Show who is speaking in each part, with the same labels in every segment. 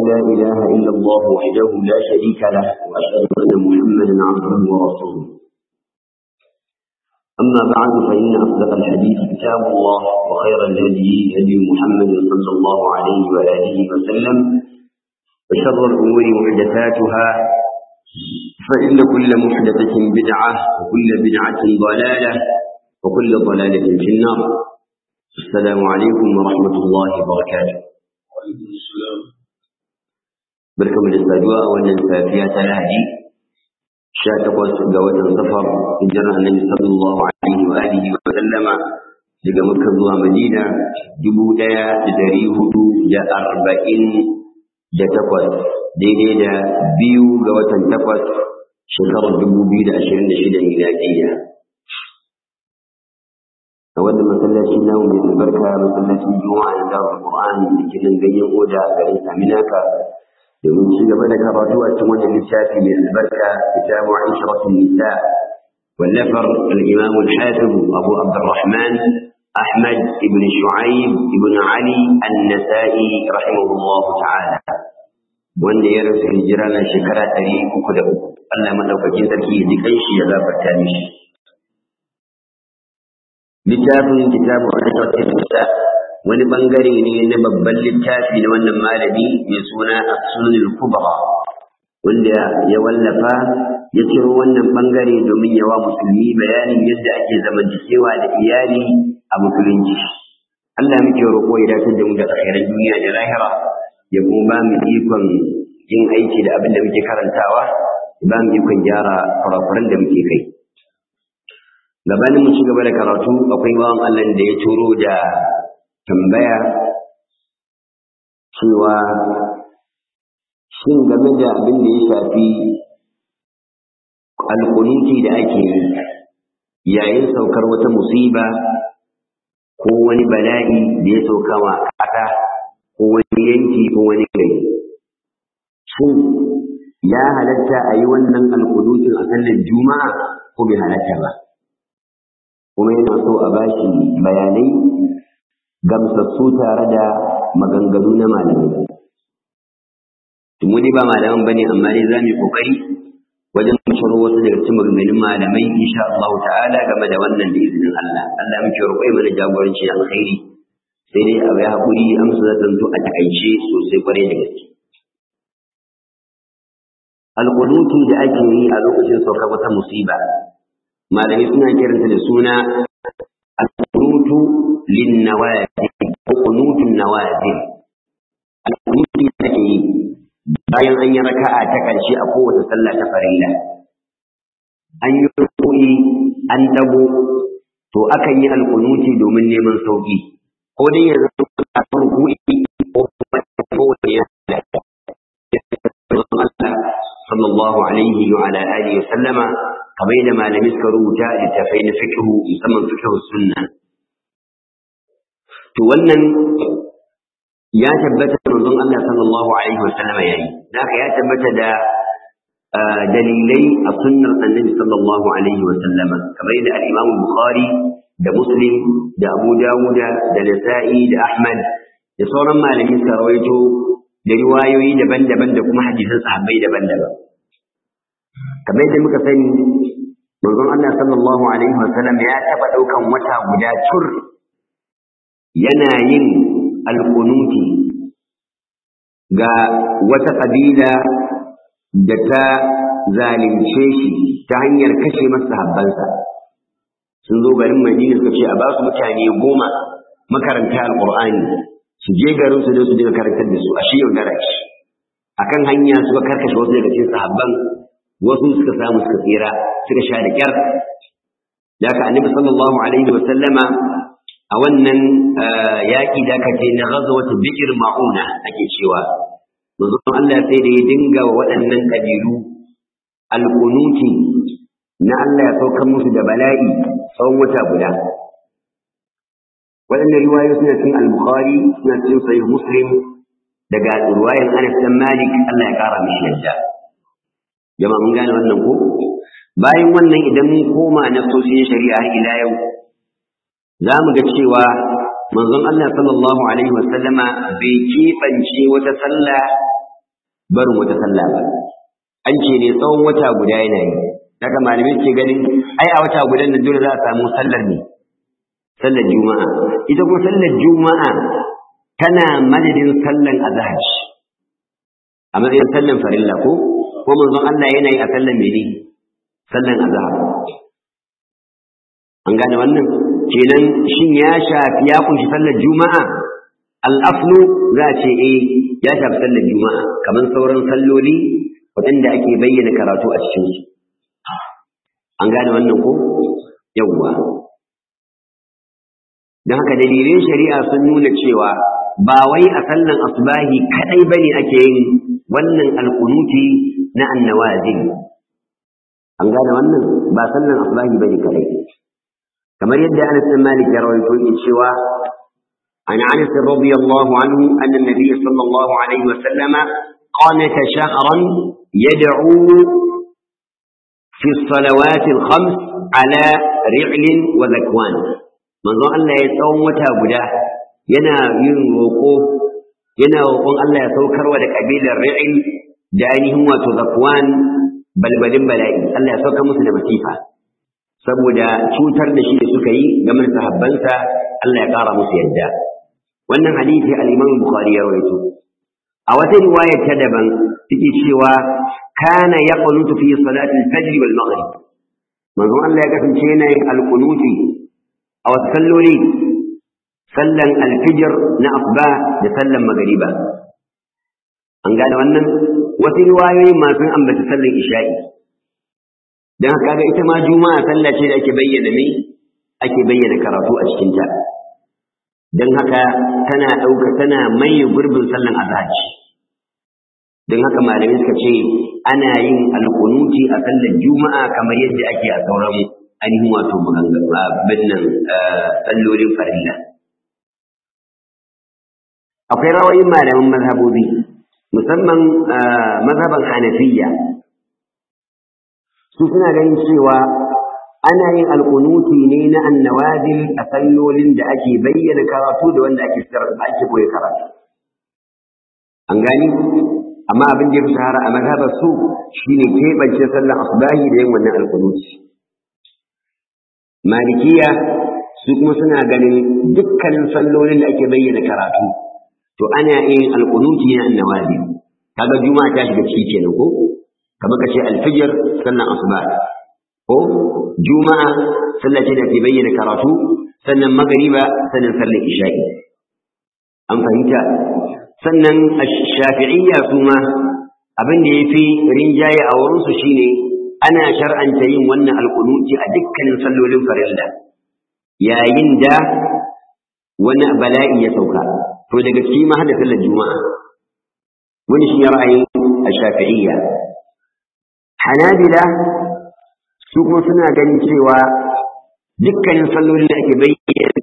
Speaker 1: لا إله إلا الله وحده لا شريك له وأشهد أن محمدا عبده ورسوله أما بعد فإن أصدق الحديث كتاب الله وخير الهدي هدي محمد صلى الله عليه وآله وسلم وشر الأمور محدثاتها فإن كل محدثة بدعة وكل بدعة ضلالة وكل ضلالة في النار السلام عليكم ورحمة الله وبركاته barkamu da saduwa a wannan safiya ta lahadi sha takwas ga watan safar hijirar annabi sallallahu alaihi wa alihi wa sallama daga makka zuwa madina dubu ɗaya da dari hudu da arba'in da takwas daidai da biyu ga watan takwas shekarar dubu biyu da ashirin da shida miladiyya a wannan masallaci namu mai albarka masallacin juma'a na dawar qur'ani da ke nan ganyen oda a garin saminaka domin ci gaba da karatu a cikin wannan littafi mai albarka kitabu aisharatun nisa wallafar al-imam al-hafiz abu abdurrahman ahmad ibn shu'aib ibn ali an-nasa'i rahimahullah ta'ala wanda ya rasu hijira na shekara ɗari uku da uku Allah madaukakin sarki ya ji kanshi ya zafarta mishi littafin kitabu aisharatun nisa wani bangare ne na babban littafi na wannan malami mai suna as-sunan kubra wanda ya wallafa ya ciro wannan bangare domin yawa musulmi bayanin yadda ake zamantakewa da iyali a musulunci Allah muke roƙo ya dace da mu da alkhairan duniya da lahira ya kuma ba mu ikon yin aiki da abin da muke karantawa ya ba mu ikon gyara kurakuran da muke kai gabanin mu ci gaba da karatu akwai bawan Allah da ya turo da tambaya cewa shin game da abin da ya shafi alkunuti da ake yi yayin saukar wata musiba ko wani bala'i da ya sauka wa ƙasa ko wani yanki ko wani gari shin ya halatta a yi wannan alkunutin a sallar juma'a ko bai halatta ba kuma yana so a bashi bayanai gamsassu tare da maganganu na malamai. Mu dai ba malaman bane amma dai za mu yi kokari wajen ciro wasu daga cikin maganganun malamai insha Allah ta'ala game da wannan da izinin Allah. Allah muke roƙo mana jagoranci da alkhairi. Sai dai a ya haƙuri amsa za zanto a takaice sosai kwarai da gaske. Alƙunuti da ake yi a lokacin saukar wata musiba. Malamai suna kiranta da suna القنوت للنوازل قنوت النوازل القنوت take bayan an yi raka'a ta ƙarshe a kowace sallah ta farilla an yi rukuni an dago to akan yi alkunuti domin neman sauki ko dai ya zama a rukuni ko kuma kowane ya sallallahu alaihi wa ala alihi wa sallama kamar yadda malamai suka rubuta littafai na fiqhu musamman fiqhu sunna to wannan ya tabbata manzon Allah sallallahu alaihi wasallam yayi haka ya tabbata da dalilai a sunnar annabi sallallahu alaihi wasallama kamar yadda al-Imam Bukhari da Muslim da Abu Dawud da Nasa'i da Ahmad da sauran malamai suka rawaito da riwayoyi daban-daban da kuma hadisan sahabbai daban-daban kamar yadda muka sani manzon Allah sallallahu alaihi wasallam ya taba daukan wata guda tur yana yin alkunuti ga wata kabila da ta zalunce shi ta hanyar kashe masa habbansa sun zo garin Madina suka ce a ba su mutane goma makaranta alqur'ani su je garin su da su dinga karantar da su a shi yaudara shi akan hanya suka karkashe wasu daga cikin sahabban wasu suka samu suka tsira suka sha da kyar da ka annabi sallallahu alaihi wa sallama a wannan yaƙi da aka ce na ghazwat bikir ma'una ake cewa manzon Allah sai da ya dinga wa waɗannan kabilu alqunuti na Allah ya saukar musu da bala'i tsawon wata guda waɗannan riwayoyi suna cikin al-bukhari suna cikin sahih muslim daga riwayar Anas bin Malik Allah ya kara mishi yadda jama'a mun gane wannan ko bayan wannan idan mun koma na sosai shari'a har ila yau za mu ga cewa manzon Allah sallallahu alaihi wasallama bai keɓance wata sallah barin wata sallah ba an ce ne tsawon wata guda yana yi daga malamai ke ganin ai a wata gudan nan dole za a samu sallar ne sallar juma'a ita kuma sallar juma'a tana madadin sallan azhar a matsayin sallan farilla ko ko manzon Allah yana yi a sallan mene sallan azhar an gane wannan kenan shin ya shafi ya kunshi sallar juma'a al-aslu za a ce eh ya shafi sallar juma'a kamar sauran salloli waɗanda ake bayyana karatu a cikin su an gane wannan ko yawwa don haka dalilin shari'a sun nuna cewa ba wai a sallan asbahi kadai bane ake yin wannan alkunuti na annawazil an gane wannan ba sallan asbahi bane kadai kamar yadda Anas bin Malik ya rawaito yake cewa an Anas radiyallahu anhu anna an-nabiy sallallahu alaihi wa sallama qanata shahran yad'u fi as-salawat al-khams ala ri'l wa zakwan manzo Allah ya tsawon wata guda yana yin roƙo yana roƙon Allah ya saukarwa da kabilar ri'l da ainihin wato zakwan balbalin bala'i Allah ya sauka musu da masifa saboda cutar da shi da suka yi game da sahabbansa Allah ya ƙara musu yadda wannan hadisi al-Imam Bukhari ya rawaito a wata riwaya ta daban take cewa kana yaqnutu fi salati al-fajr wal maghrib manzo Allah ya kasance yana yin al-qunuti a wasu salloli sallan al-fajr na asba da sallan magriba an gane wannan wasu riwayoyin ma sun ambata sallan isha'i don haka ga ita ma juma'a sallah ce da ake bayyana me ake bayyana karatu a cikin ta don haka tana ɗauka tana maye gurbin sallan azhar don haka malamai suka ce ana yin alƙunuti a sallar juma'a kamar yadda ake a sauran ainihin wato binnan sallolin farilla akwai rawayin malaman mazhabobi musamman mazhaban hanafiya su suna ganin cewa ana yin alƙunuti ne na annawazil a sallolin da ake bayyana karatu da wanda ake ake koyi karatu an gani amma abin da ya fi shahara a mazhabar su shine keɓance sallar asbahi da yin wannan alƙunuti malikiya su kuma suna ganin dukkanin sallolin da ake bayyana karatu to ana yin alƙunuti na annawazil kaga juma'a ta shiga ciki kenan ko kamar ka ce alfijir sannan asuba ko juma'a sallah ce da ke bayyana karatu sannan magariba sannan sallar isha'i an fahimta sannan shafi'iyya su ma abin da ya fi rinjaye a wurinsu shine ana shar'anta yin wannan alkunuti a dukkanin sallolin farilla yayin da wani bala'i ya sauka to daga ciki ma hada sallar juma'a wani shi ra'ayin shafi'iyya Hanabila su kuma suna ganin cewa dukkanin sallolin da ake bayyana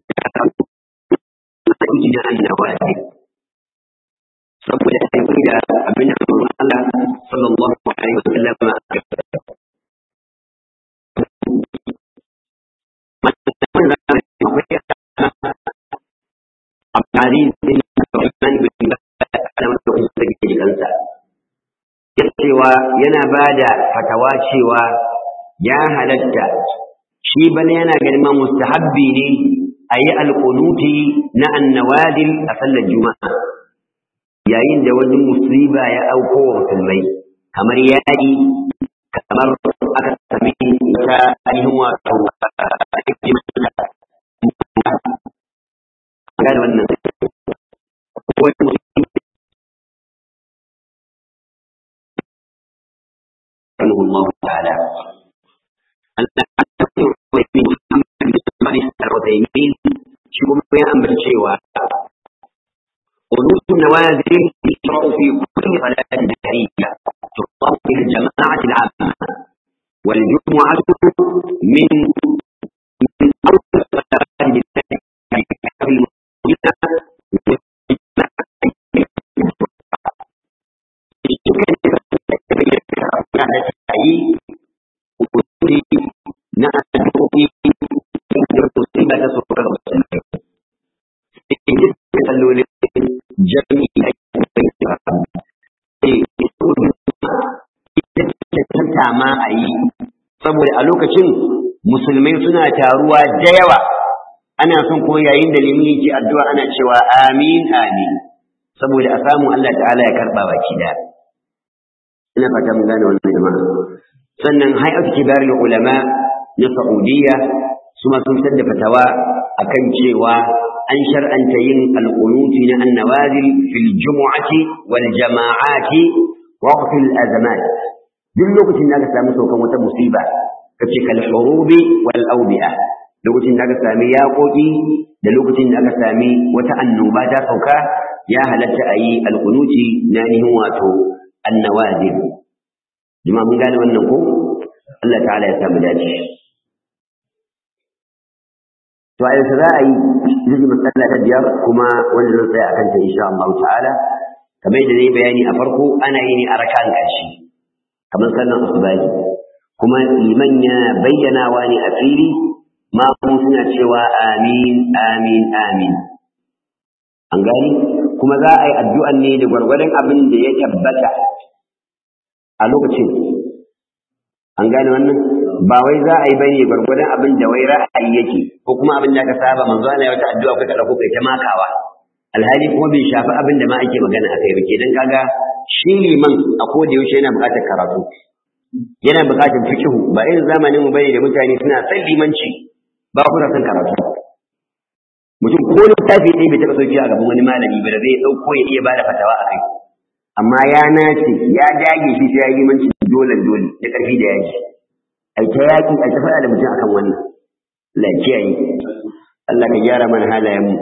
Speaker 1: da annabawa ne saboda ya yi da abin da Allah sallallahu alaihi wa sallam Abdari bin Rahman bin Adam da kuma da kansa cewa yana ba da fatawa cewa ya halatta shi bane yana ganin ma mustahabbi ne a yi alƙunuti na annawadil a sallar juma'a yayin da wani musiba ya auko wa musulmai kamar yaƙi kamar aka sami ta ainihin wato gane wannan wani رحمه الله تعالى العثيمين شو يا أمر شيوا قنوت النوازل يشرع في كل صلاة نهارية تقام في الجماعة العامة والجمعة من من أول الصلاة yi ukuri na addu'o'i da musiba ta so ga musulmai sai da sallolin jami'i a cikin sai ma a yi saboda a lokacin musulmai suna taruwa da yawa ana son kuma yayin da limin yake addu'a ana cewa amin amin saboda a samu Allah ta'ala ya karba baki da ina fata mun gane wannan jama'a sannan hay'atu kibarul ulama na Saudiya su ma sun da fatawa akan cewa an shar'anta yin alqunuti na annawazil fil jumu'ati wal jama'ati wa fil azamat duk lokacin da aka samu saukan wata musiba kace kal hurubi wal awbi'a lokacin da aka sami yaƙoƙi da lokacin da aka sami wata annoba ta sauka ya halatta a yi alƙunuti na nihin wato annawazil jima mun gane wannan ko Allah ta'ala ya samu dace to a yanzu za a yi zai matsala ta biyar kuma wanda zan tsaya a kanta insha Allah ta'ala kamar da zai bayani a farko ana yi ne a rakan ƙarshe kamar sallan asubahi kuma liman ya bayyanawa ne a fili ma suna cewa amin amin amin an gani kuma za a yi addu'an ne da gwargwadon abin da ya tabbata a lokacin an gane wannan ba wai za a yi bane gwargwadon abin da wai ra'ayi yake ko kuma abin da aka saba manzo Allah ya wata addu'a kai ka dauko kai ta makawa alhali kuma bai shafi abin da ma ake magana akai ba kenan kaga shi liman a koda yaushe yana buƙatar karatu yana buƙatar fiqhu ba irin zamanin mu bane da mutane suna san limanci ba ku da san karatu mutum ko littafi ɗaya bai taɓa sauki a gaban wani malami ba da zai ɗauko ya iya bada fatawa a kai amma ya nace ya dage shi sai ya yi limanci dole dole da ƙarfi da yaji ai ta yaƙi ai ta faɗa da mutum akan wannan Allah ya kiyaye Allah ka gyara mana halayen mu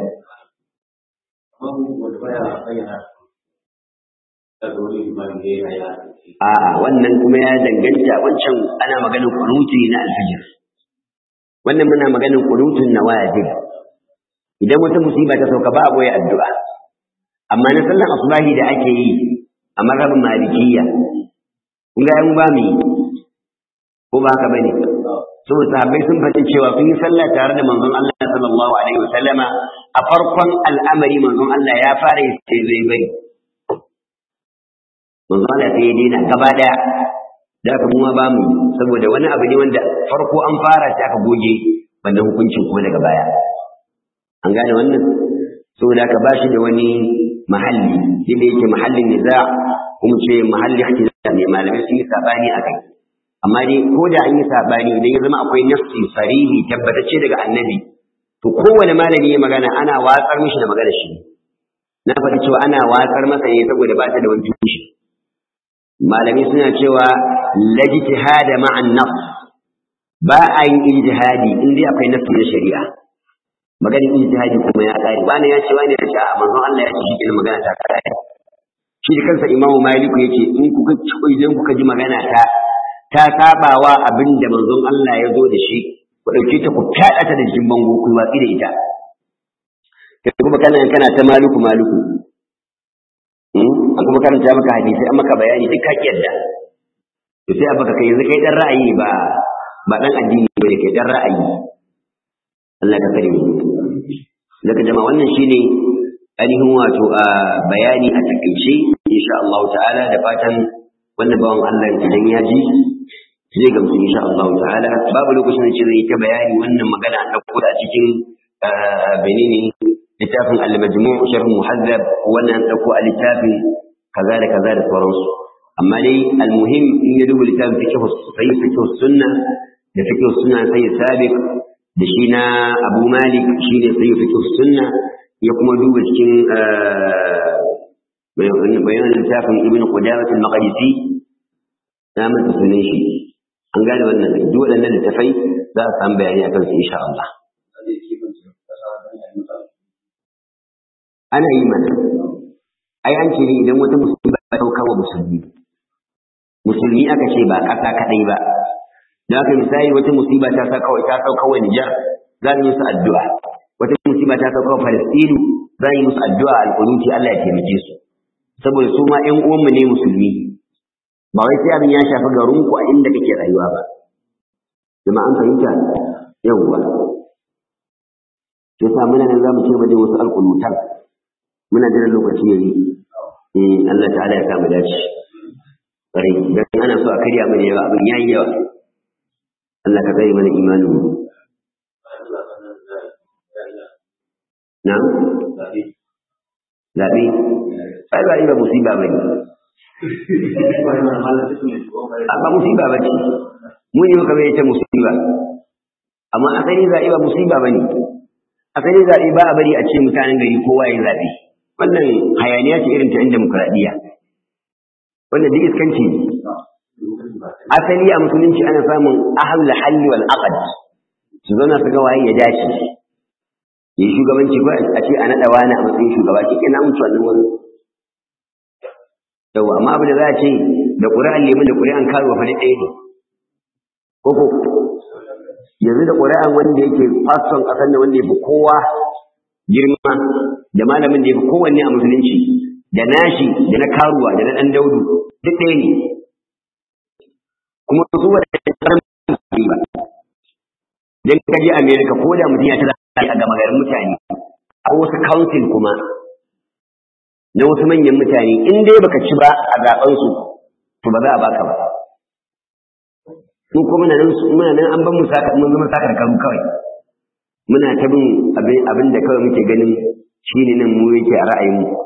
Speaker 1: A'a wannan kuma ya danganta wancan ana maganin kunuti na alfijir. Wannan muna maganin kunutun na wajib. Idan wata musiba ta sauka ba a boye addu'a. Amma na sallan asubahi da ake yi a mazhabin malikiyya. Kun ga yan ba mu ko ba haka bane. So sahabbai sun faɗi cewa sun yi sallah tare da manzon Allah sallallahu alaihi wa sallama a farkon al'amari manzon Allah ya fara yi sai zai bari. manzo Allah sai ya daina gaba daya da aka mu ba mu saboda wani abu ne wanda farko an fara shi aka goge wannan hukuncin kuma daga baya an gane wannan saboda aka bashi da wani mahalli inda yake mahallin niza kuma ce mahalli ikhtilaf ne malamai sun yi sabani akai amma dai ko da an yi sabani idan ya zama akwai nafsi sarihi tabbatacce daga annabi to kowane malami ya magana ana watsar mishi da magana shi na faɗi cewa ana watsar masa ne saboda ba ta da wani tushe malami suna cewa lajtihada ma'an nafs ba a yin ijtihadi in dai akwai nafsi na shari'a maganin ijtihadi kuma ya kare wani ya ce wani ya ce a manzon Allah ya ce shi magana ta kare shi da kansa imamu maliku yace in kuka idan kuka ji magana ta ta sabawa abin da manzon Allah ya zo da shi ku dauke ta ku fada ta da jikin bango ku watsi da ita kai kuma kana kana ta maliku maliku an kuma karanta maka hadisi an maka bayani duk kake yadda to sai a baka kai yanzu kai dan ra'ayi ba ba dan addini ba ne kai dan ra'ayi Allah ka kare mu daga jama'a wannan shine ainihin wato a bayani a takaice insha Allah ta'ala da fatan wannan bawan Allah idan ya ji zai gamsu insha Allah ta'ala babu lokacin da zai ta bayani wannan magana an dauko a cikin benini littafin al-majmu' sharh muhazzab wannan dauko a littafin kaza da kaza da sauransu amma dai al-muhim in ya duba littafin fiqh sai fiqh sunna da fiqh sunna sai sabiq da shi na Abu Malik shine sai fiqh sunna ya kuma duba cikin bayan littafin Ibn Qudamah al-Maqdisi na manta sunan shi an gane wannan duk waɗannan littafai za a samu bayani akan su insha Allah ana yi mana ai an ce ne idan wata musulmi ba ta kawo musulmi musulmi aka ce ba ƙasa kaɗai ba da haka misali wata musiba ta sa kawai ta sauka wa Nijar za mu yi musu addu'a wata musiba ta sauka wa Falastinu za mu yi musu addu'a alƙunuti Allah ya taimake su saboda su ma ƴan uwanmu ne musulmi ba wai sai abin ya shafi garinku a inda kake rayuwa ba jama'an fahimta yawwa sai sa muna nan za mu ce ba dai wasu alƙunutan muna jiran lokaci yayi eh Allah ta'ala ya kama dace ƙwarai dan ana so a karya mana yawa abin yayi yawa Allah ka tsare mana imanin mu na zaɓe ai zaɓe ba musiba ba ne ba musiba ba ce mu ne muka bai ta musiba amma asali zaɓe ba musiba ba ne asali zaɓe ba a bari a ce mutanen gari kowa ya zaɓe wannan hayaniya ce irin ta yan demokuraɗiyya wannan duk iskanci ne asali a musulunci ana samun ahlul halli wal aqd su zauna su ga waye ya dace yi shugabanci ko a ce a naɗa wani a matsayin shugaba shi ke na mutu wannan wani yau amma abu da za a ce da ƙuri'an lemun da ƙuri'an karuwa fa ɗaya ne koko yanzu da ƙuri'an wanda yake faston ƙasar da wanda ya fi kowa girma da malamin da ya fi kowanne a musulunci da nashi da na karuwa da na ɗan daudu duk ɗaya ne kuma su wadda ba dan ka je America ko da mutum ya tada a gama garin mutane a wasu council kuma na wasu manyan mutane in dai baka ci ba a zaben su to ba za a baka ba mu kuma nan muna nan an ban mu saka mun zama saka karu kawai muna ta bin abin abin da kawai muke ganin shine nan mu yake a ra'ayin mu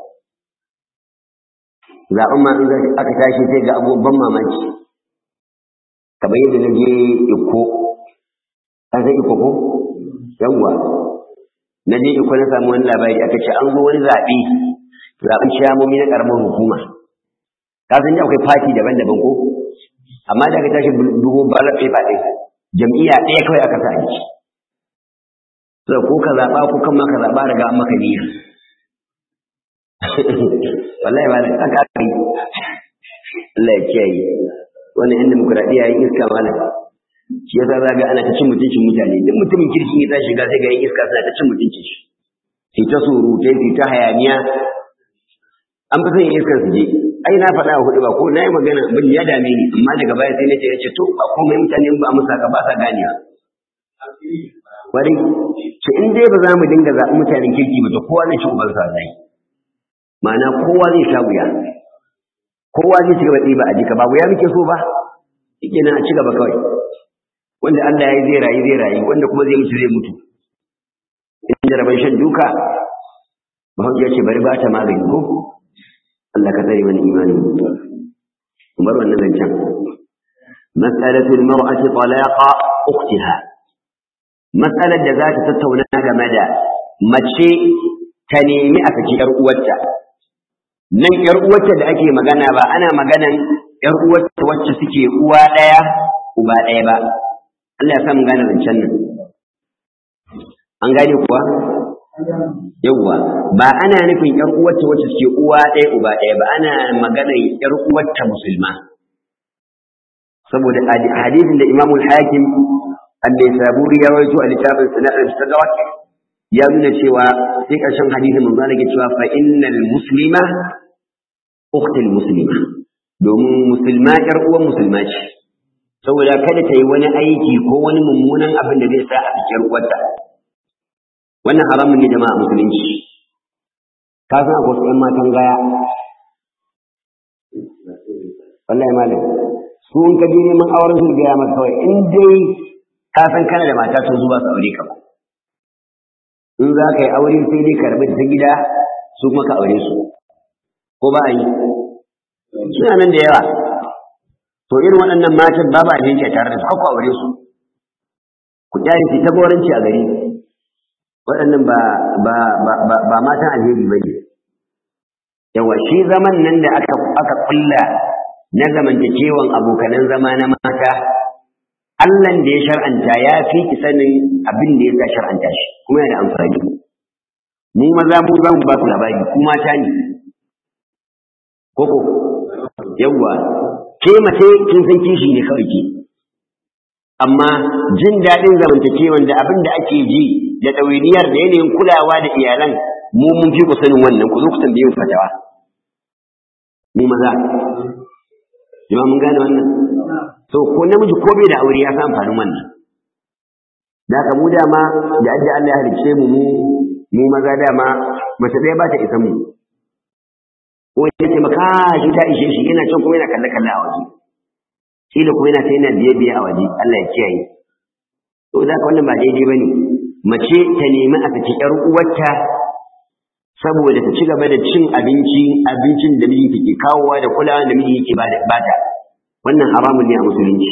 Speaker 1: zaben ma in aka tashi sai ga abubuwan mamaki kamar yadda na je Ikko an san iko ko yawwa na je iko na samu wani labari aka ce an zo wani zaɓe zaɓen ciyamomi na ƙaramar hukuma ka san ji akwai fati daban-daban ko amma da aka tashi dubo ballot paper ɗin jam'iyya ɗaya kawai aka sa aiki so ko ka zaɓa ko kan ma ka zaɓa daga an maka niyya wallahi malam aka aka yi Allah ya kiyaye wannan yan demokuraɗiyya yin iska malam shi yasa za ga ana ta cin mutuncin mutane duk mutumin kirki ya tashi ga sai ga yin iska suna ta cin mutuncin shi sai ta surutai sai ta hayaniya an fi son yin iskar su je ai na faɗa a hudu ba ko na yi magana abin ya dame ni amma daga baya sai na ce ce to ba komai mutane ba musa ka ba sa ganewa wani ce in dai ba za mu dinga zaɓi mutanen kirki ba to kowa zai ci uban sa zai ma'ana kowa zai sha wuya kowa zai ci gaba ɗiba a jika ba wuya muke so ba shi nan a ci gaba kawai wanda Allah ya yi zai rayu zai rayu wanda kuma zai mutu zai mutu in jaraban shan duka mahauji ya ce bari ba ta magani ko Allah ka tsare mana imani bar wannan zancen mas'alatu al-mar'ati talaqa ukhtiha mas'alar da za ta tattauna game da mace ta nemi a saki yar uwarta nan yar uwarta da ake magana ba ana maganan yar uwarta wacce suke uwa daya uba daya ba Allah ya sa mu gane zancen nan an gane kuwa yawwa ba ana nufin ƴar uwarta wacce suke uwa ɗaya uba ɗaya ba ana magana ƴar uwarta musulma saboda hadisin da Imam al-Hakim al-Saburi ya rawaito a littafin Sunan al-Sadawat ya nuna cewa sai ƙarshen hadisin manzo Allah ke cewa fa innal muslima ukhtul muslima domin musulma ƴar uwan musulma ce saboda kada ta yi wani aiki ko wani mummunan abin da zai sa a cikin uwarta wannan haramun ne jama'a musulunci ka san akwai wasu 'yan matan gaya wallahi malam su in ka je neman auren su gaya maka kawai in dai ka san kana da mata to zuwa su aure ka ba in za ka yi aure sai dai karbi ta gida su kuma ka aure su ko ba a yi suna nan da yawa to irin waɗannan matan babu abinci a tare da su haka aure su ku kyale su ta goranci a gari waɗannan ba ba ba ba, ba matan alheri ba ne yawa shi zaman nan da aka aka kulla na zamantakewan abokanan zama na mata Allah da ya shar'anta ya fi ki sanin abin da ya sa shar'anta shi kuma yana da amfani mu maza mu za mu ba ku labari ku mata ne koko yawwa ke mace kin san kishi ne kawai ke amma jin daɗin zamantakewan da abin da ake ji da ɗawainiyar da yanayin kulawa da iyalan mu mun fi ku sanin wannan ku zo ku tambaye mu fatawa mu maza jama mun gane wannan so ko namiji ko bai da aure ya san amfanin wannan da haka mu dama da adda Allah ya halicce mu mu mu maza dama mace ɗaya ba ta isa mu ko ya ce maka shi ta ishe shi yana can kuma yana kalle kalle a waje kila kuma yana ta yana biye biye a waje Allah ya kiyaye to za ka wannan ba daidai bane mace ta nemi a saki ƴar uwarta saboda ta ci gaba da cin abinci abincin da miji ke kawowa da kulawa da miji yake bata wannan haramun ne a musulunci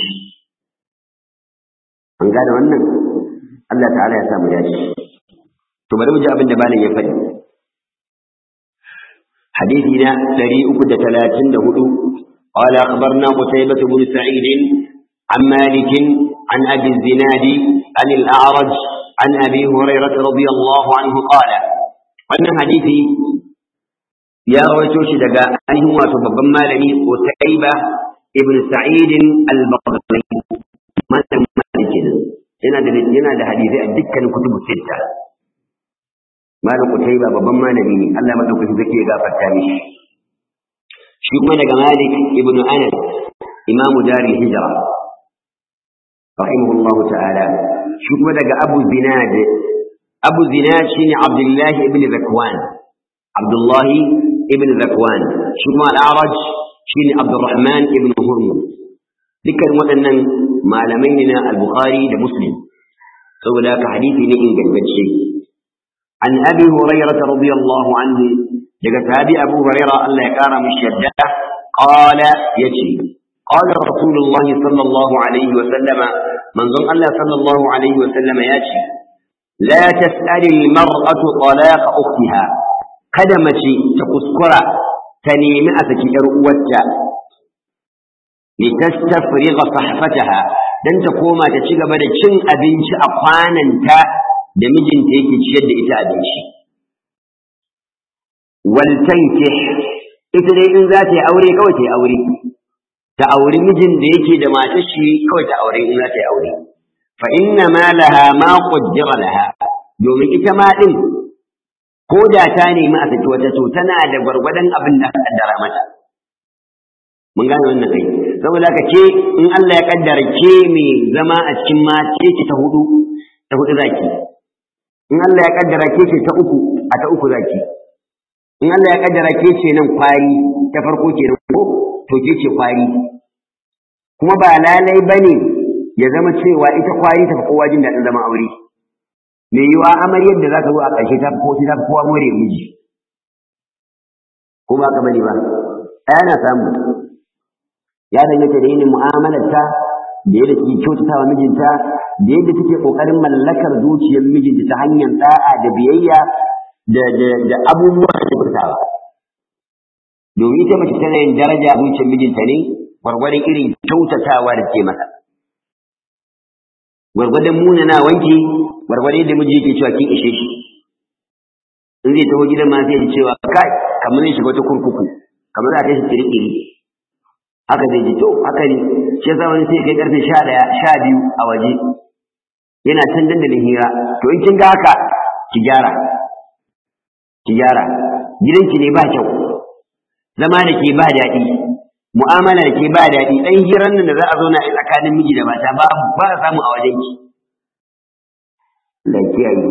Speaker 1: an gane wannan Allah ta'ala ya sa mu dace to bari mu ji abin da malam ya faɗi حديثنا دريء ثلاثين هدو قال أخبرنا قتيبة بن سعيد عن مالك عن أبي الزناد عن الأعرج عن أبي هريرة رضي الله عنه قال وأن حديثي يا رويتوش دقا أنه وتبقى مالني قتيبة ابن سعيد البغدادي ما مالك yana da yana da hadisi a dukkan kutubu sitta malam kutaiba babban malami ne Allah madaukaki zake ya gafarta mishi shi kuma daga malik ibnu anas imam darul hijra rahimahullahu ta'ala shi kuma daga abu zinad abu zinad shine abdullahi ibn zakwan abdullahi ibn zakwan shi kuma al-a'raj shine abdurrahman ibn hurmuz dukkan waɗannan malamai ne na al-bukhari da muslim saboda haka hadisi ne ingantacce an abi hurairah radiyallahu anhu daga tabi abu hurairah Allah ya kara mishi yadda qala yace qala rasulullahi sallallahu alaihi wa sallama manzon Allah sallallahu alaihi wa sallama yace la tas'ali al-mar'atu talaq ukhtiha kada mace ta kuskura ta nemi a saki yar uwarta litastafriga sahfataha dan ta koma ta ci gaba da cin abinci a kwananta da mijinta yake ciyar da ita abinci wal tankih ita dai in za ta yi aure kawai ta yi aure ta auri mijin da yake da matar shi kawai ta aure in za ta yi aure fa inna ma laha ma qaddara laha domin ita ma din ko da ta nemi a saki wata to tana da gwargwadon abin da aka kaddara mata mun gane wannan kai saboda ka ce in Allah ya kaddara ke mai zama a cikin mace ki ta hudu ta hudu zaki in Allah ya kaddara ke ce ta uku a ta uku zaki in Allah ya kaddara ke ce nan kwari ta farko ke nan ko to ke ce kwari kuma ba lalai bane ya zama cewa ita kwari ta fi kowa jin daɗin zama aure me yiwa amaryar da za ta zo a ƙarshe ta fi ko ta fi kowa more miji ko ba ka bane ba ana samu ya danganta da yin mu'amalarta da yadda take kyautata wa mijinta da yadda take kokarin mallakar zuciyar mijinta ta hanyar da'a da biyayya da da da abubuwa da kyautatawa domin ita mace tana yin daraja a zuciyar mijinta ne gwargwadon irin kyautatawa da ke masa gwargwadon munana wanki gwargwadon da miji yake cewa kin ishe shi in zai taho gidan ma sai ya cewa kai kamar zai shiga wata kurkuku kamar za ta shi kirkiri haka zai ji to haka ne shi yasa wani sai kai karfe sha ɗaya sha biyu a waje yana can dandalin hira to in kin ga haka ki gyara ki gyara gidanki ne ba kyau zama da ke ba daɗi mu'amala da ke ba daɗi ɗan hirar nan da za a zauna a tsakanin miji da mata ba ba a samu a wajen ki lafiya yi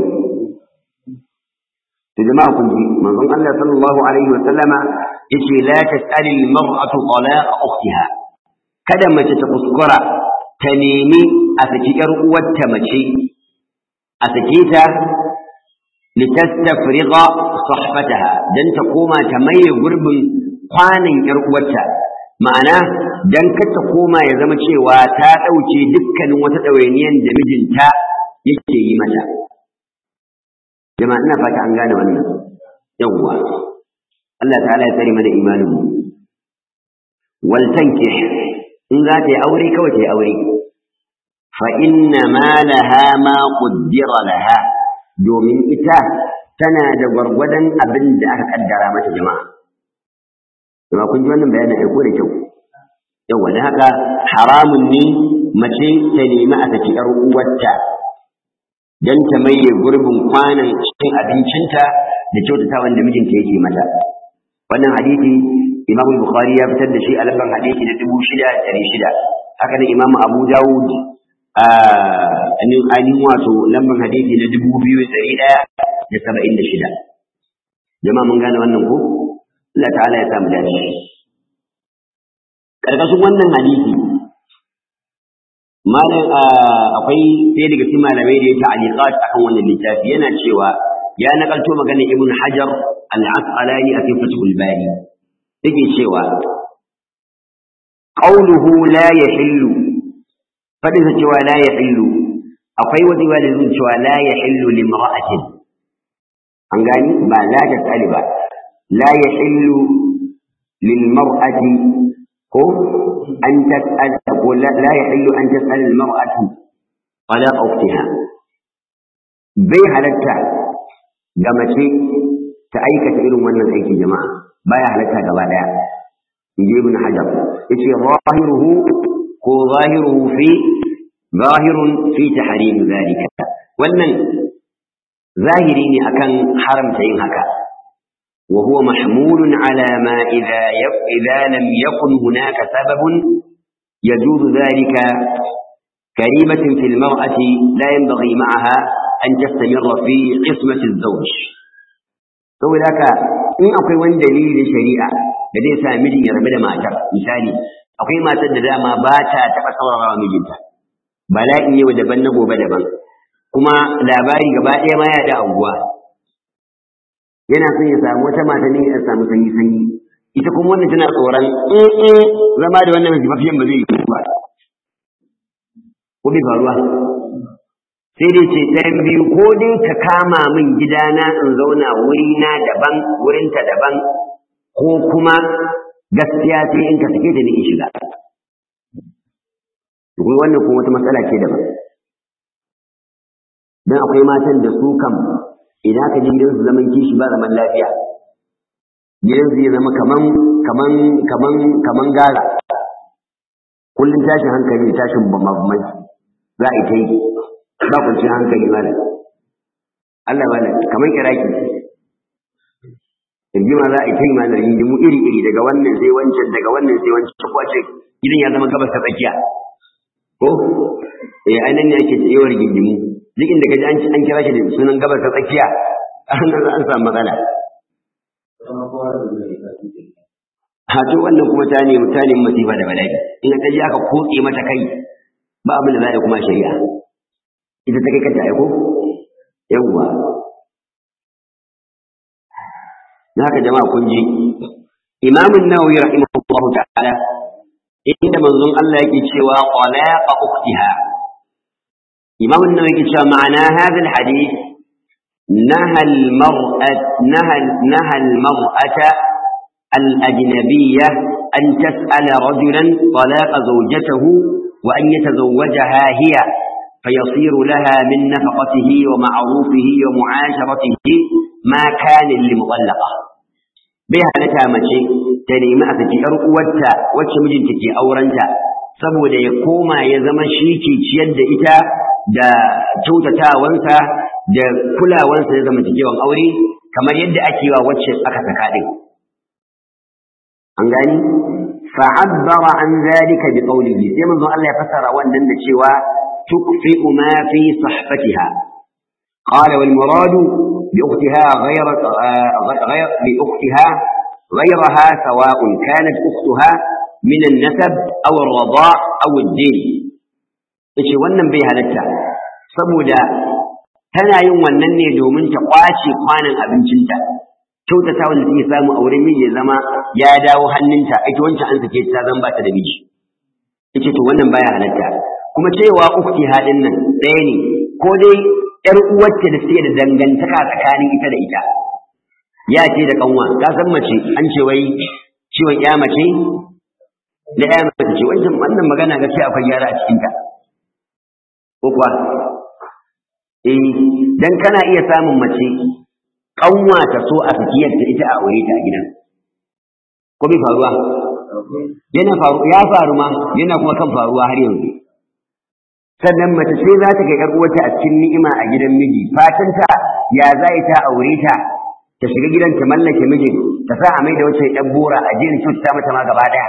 Speaker 1: to jama'a kun ji manzon Allah sallallahu alaihi wa sallama yace la tas'ali al-mar'atu talaqa ukhtiha kada mace ta kuskura ta nemi a saki yar uwarta mace a sake ta litastafriga sahfataha dan ta koma ta maye gurbin kwanan yar uwarta ma'ana dan kar ta koma ya zama cewa ta dauke dukkanin wata ɗawainiyar da mijinta yake yi mata jama'a ina fata an gane wannan yawwa Allah ta'ala ya tsare mana imanin mu wal tankih in za ta yi aure kawai ta yi aure fa inna ma laha ma qaddara laha domin ita tana da gwargwadon abin da aka kaddara mata jama'a kuma kun ji wannan bayanin aiko da kyau yawa da haka haramun ne mace ta nemi a saki yar uwarta dan ta maye gurbin kwanan cikin abincinta da kyautata wanda mijinta yake mata wannan hadisi Imam Bukhari ya fitar da shi a lambar hadisi na dubu shida da ɗari shida haka nan Imam Abu Dawud a ainihin wato lambar hadisi na dubu biyu da ɗari ɗaya da saba'in da shida jama'a mun gane wannan ko Allah ta'ala ya samu dace karkashin wannan hadisi malam akwai sai daga cikin malamai da ya ta'aliqat akan wannan littafi yana cewa ya nakalto magana ibn hajar al-asqalani a cikin fathul bari yake cewa qawluhu la yahillu fadin sa cewa la yahillu akwai wani wani zai cewa la yahillu limra'atin an gani ba la tasali ba la yahillu lilmar'ati ko an tas'al ko la yahillu an tas'al almar'atu ala ukhtiha bai halatta ga mace ta aikata irin wannan aiki jama'a baya halatta gaba daya inji ibn hajar yace zahiruhu ko zahiruhu fi zahirun fi tahrim zalika wannan zahiri ne akan haramta yin haka wa huwa mahmulun ala ma idza idza lam yakun hunaka sababun يجوز ذلك كريمة في المرأة لا ينبغي معها أن تستمر في قسمة الزوج saboda haka in akwai wani dalili na shari'a da zai sa mijin ya rabu da matar misali akwai matar da dama ba ta taɓa saurarawa mijinta bala'i yau daban na gobe daban kuma labari gaba ɗaya ma ya da anguwa yana son ya samu wata mata ne ya samu sanyi sanyi ita kuma wannan tana tsoron in zama da wannan mafiyan ba zai yi ba ko bai faruwa sai dai ce ɗayan biyu ko dai ka kama min gidana in zauna wurina daban wurinta daban ko kuma gaskiya sai in ka sake ta ni in shiga kuma wannan kuma wata matsala ce daban dan akwai matan da su kam idan ka ji gidansu zaman kishi ba zaman lafiya gidansu ya zama kaman kaman kaman kaman gara kullum tashin hankali tashin bamamai za a yi ta yi ba kwanciyar hankali ba Allah ba kamar iraki rigima za a yi ta yi ma da rigimu iri iri daga wannan sai wancan daga wannan sai wancan kwace gidan ya zama gabas ta tsakiya ko eh ainihin ne ake yawan rigingimu duk inda kaji an an kira shi da sunan gabas ta tsakiya an an samu matsala ha to wannan kuma ta nemi ta nemi masifa da bala'i in ka ji aka kotse mata kai ba abin da za a yi kuma shari'a ita ta kai kanta aiko yawwa haka jama'a kun ji imamun nawawi rahimahullahu ta'ala inda manzon Allah yake cewa qalaqa ukhtiha imam an-nawawi yake cewa ma'ana hadha al-hadith naha al-mar'at naha naha al-mar'ata al-ajnabiyyah an tas'ala rajulan talaqa zawjatihi wa an yatazawwajaha hiya فيصير لها من نفقته ومعروفه ومعاشرته ما كان للمطلقة bai halatta mace ta nemi a saki ‘yar uwarta wacce mijinta ke aurenta saboda ya koma ya zama shi ke ciyar da ita da kyautatawansa da kulawansa ya zama cikewan aure kamar yadda ake wa wacce aka saka ɗin. An gani? fa'abbara an zalika bi qawlihi sai manzon Allah ya fassara wannan da cewa tukfi'u ma fi sahfatiha qala wal muradu bi ukhtiha ghayra ghayr bi ukhtiha غيرها سواء كانت أختها من النسب أو الرضاء أو الدين yace wannan bai halatta saboda tana yin wannan ne domin ta kwace kwanan abincinta kyautata wanda take samu a wurin miji ya zama ya dawo hannunta ita wancan an sake ta zan ba ta da miji yace to wannan baya halatta kuma cewa ukti hadin nan ɗaya ne ko dai ƴar uwarta da suke da dangantaka tsakanin ita da ita ya ce da kanwa ka san mace an ce wai ciwon ya mace da ya mace ce wancan wannan magana gaskiya akwai gyara a cikin ta ko kuwa eh dan kana iya samun mace kanwa ta so a sakiyar ta ita a aure ta a gidan ko bai faruwa yana faru ya faru ma yana kuma kan faruwa har yanzu sannan mace sai za ta ga ƴar uwarta a cikin ni'ima a gidan miji fatan ta ya za ta aure ta ta shiga gidan ta mallake mijin ta sa a mai da wacce ɗan bora a jin cuta mata ma gaba ɗaya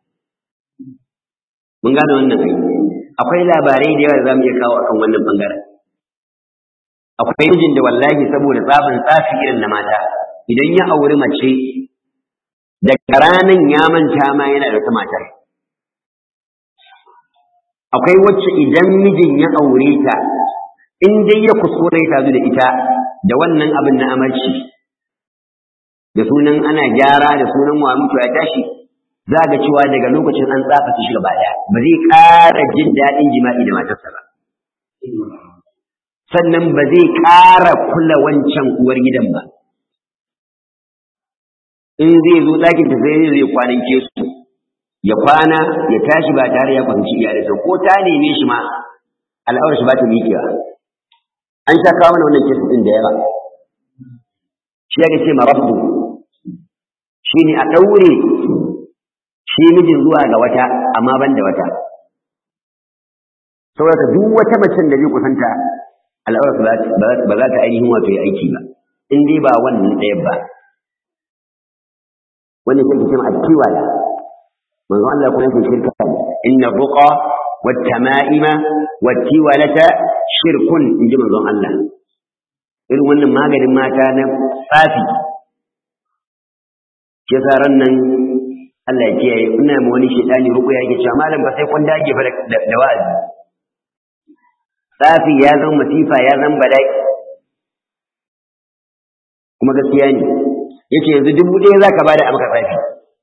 Speaker 1: mun gane wannan ai akwai labarai da yawa da za mu iya kawo akan wannan bangaren akwai mijin da wallahi saboda tsabin tsafi irin na mata idan ya auri mace daga ranan ya manta ma yana da wata matar akwai wacce idan mijin ya aure ta in dai ya kuskure ta da ita da wannan abin na amarci da sunan ana gyara da sunan wa mutu ya tashi za ga cewa daga lokacin an tsafa shi gaba daya ba zai ƙara jin daɗin jima'i da matarsa ba sannan ba zai ƙara kula wancan uwar gidan ba in zai zo ɗakin ta sai zai kwanan su ya kwana ya tashi ba tare ya kwanci iyalinsa ko ta neme shi ma al'aurar shi ba ta miƙewa an sha kawo mana wannan kesu ɗin da yawa shi ya ce ma rabbu shi ne a ɗaure shi mijin zuwa ga wata amma ban da wata saboda duk wata macen da zai kusanta al'aurar ba za ta ainihin wato ya aiki ba in dai ba wannan ɗaya ba wannan shi ke a kiwaya manzo Allah kuma yake shirka inna ruqa wat tama'ima wat tiwalata shirkun inji manzon Allah irin wannan maganin mata na tsafi ke ran nan Allah ya kiyaye ina ma wani shedani ruku yake cewa malam ba sai kun dage fa da wa'azi tsafi ya zama masifa ya zama bala'i kuma gaskiya ne yace yanzu dubu ɗaya zaka bada a maka tsafi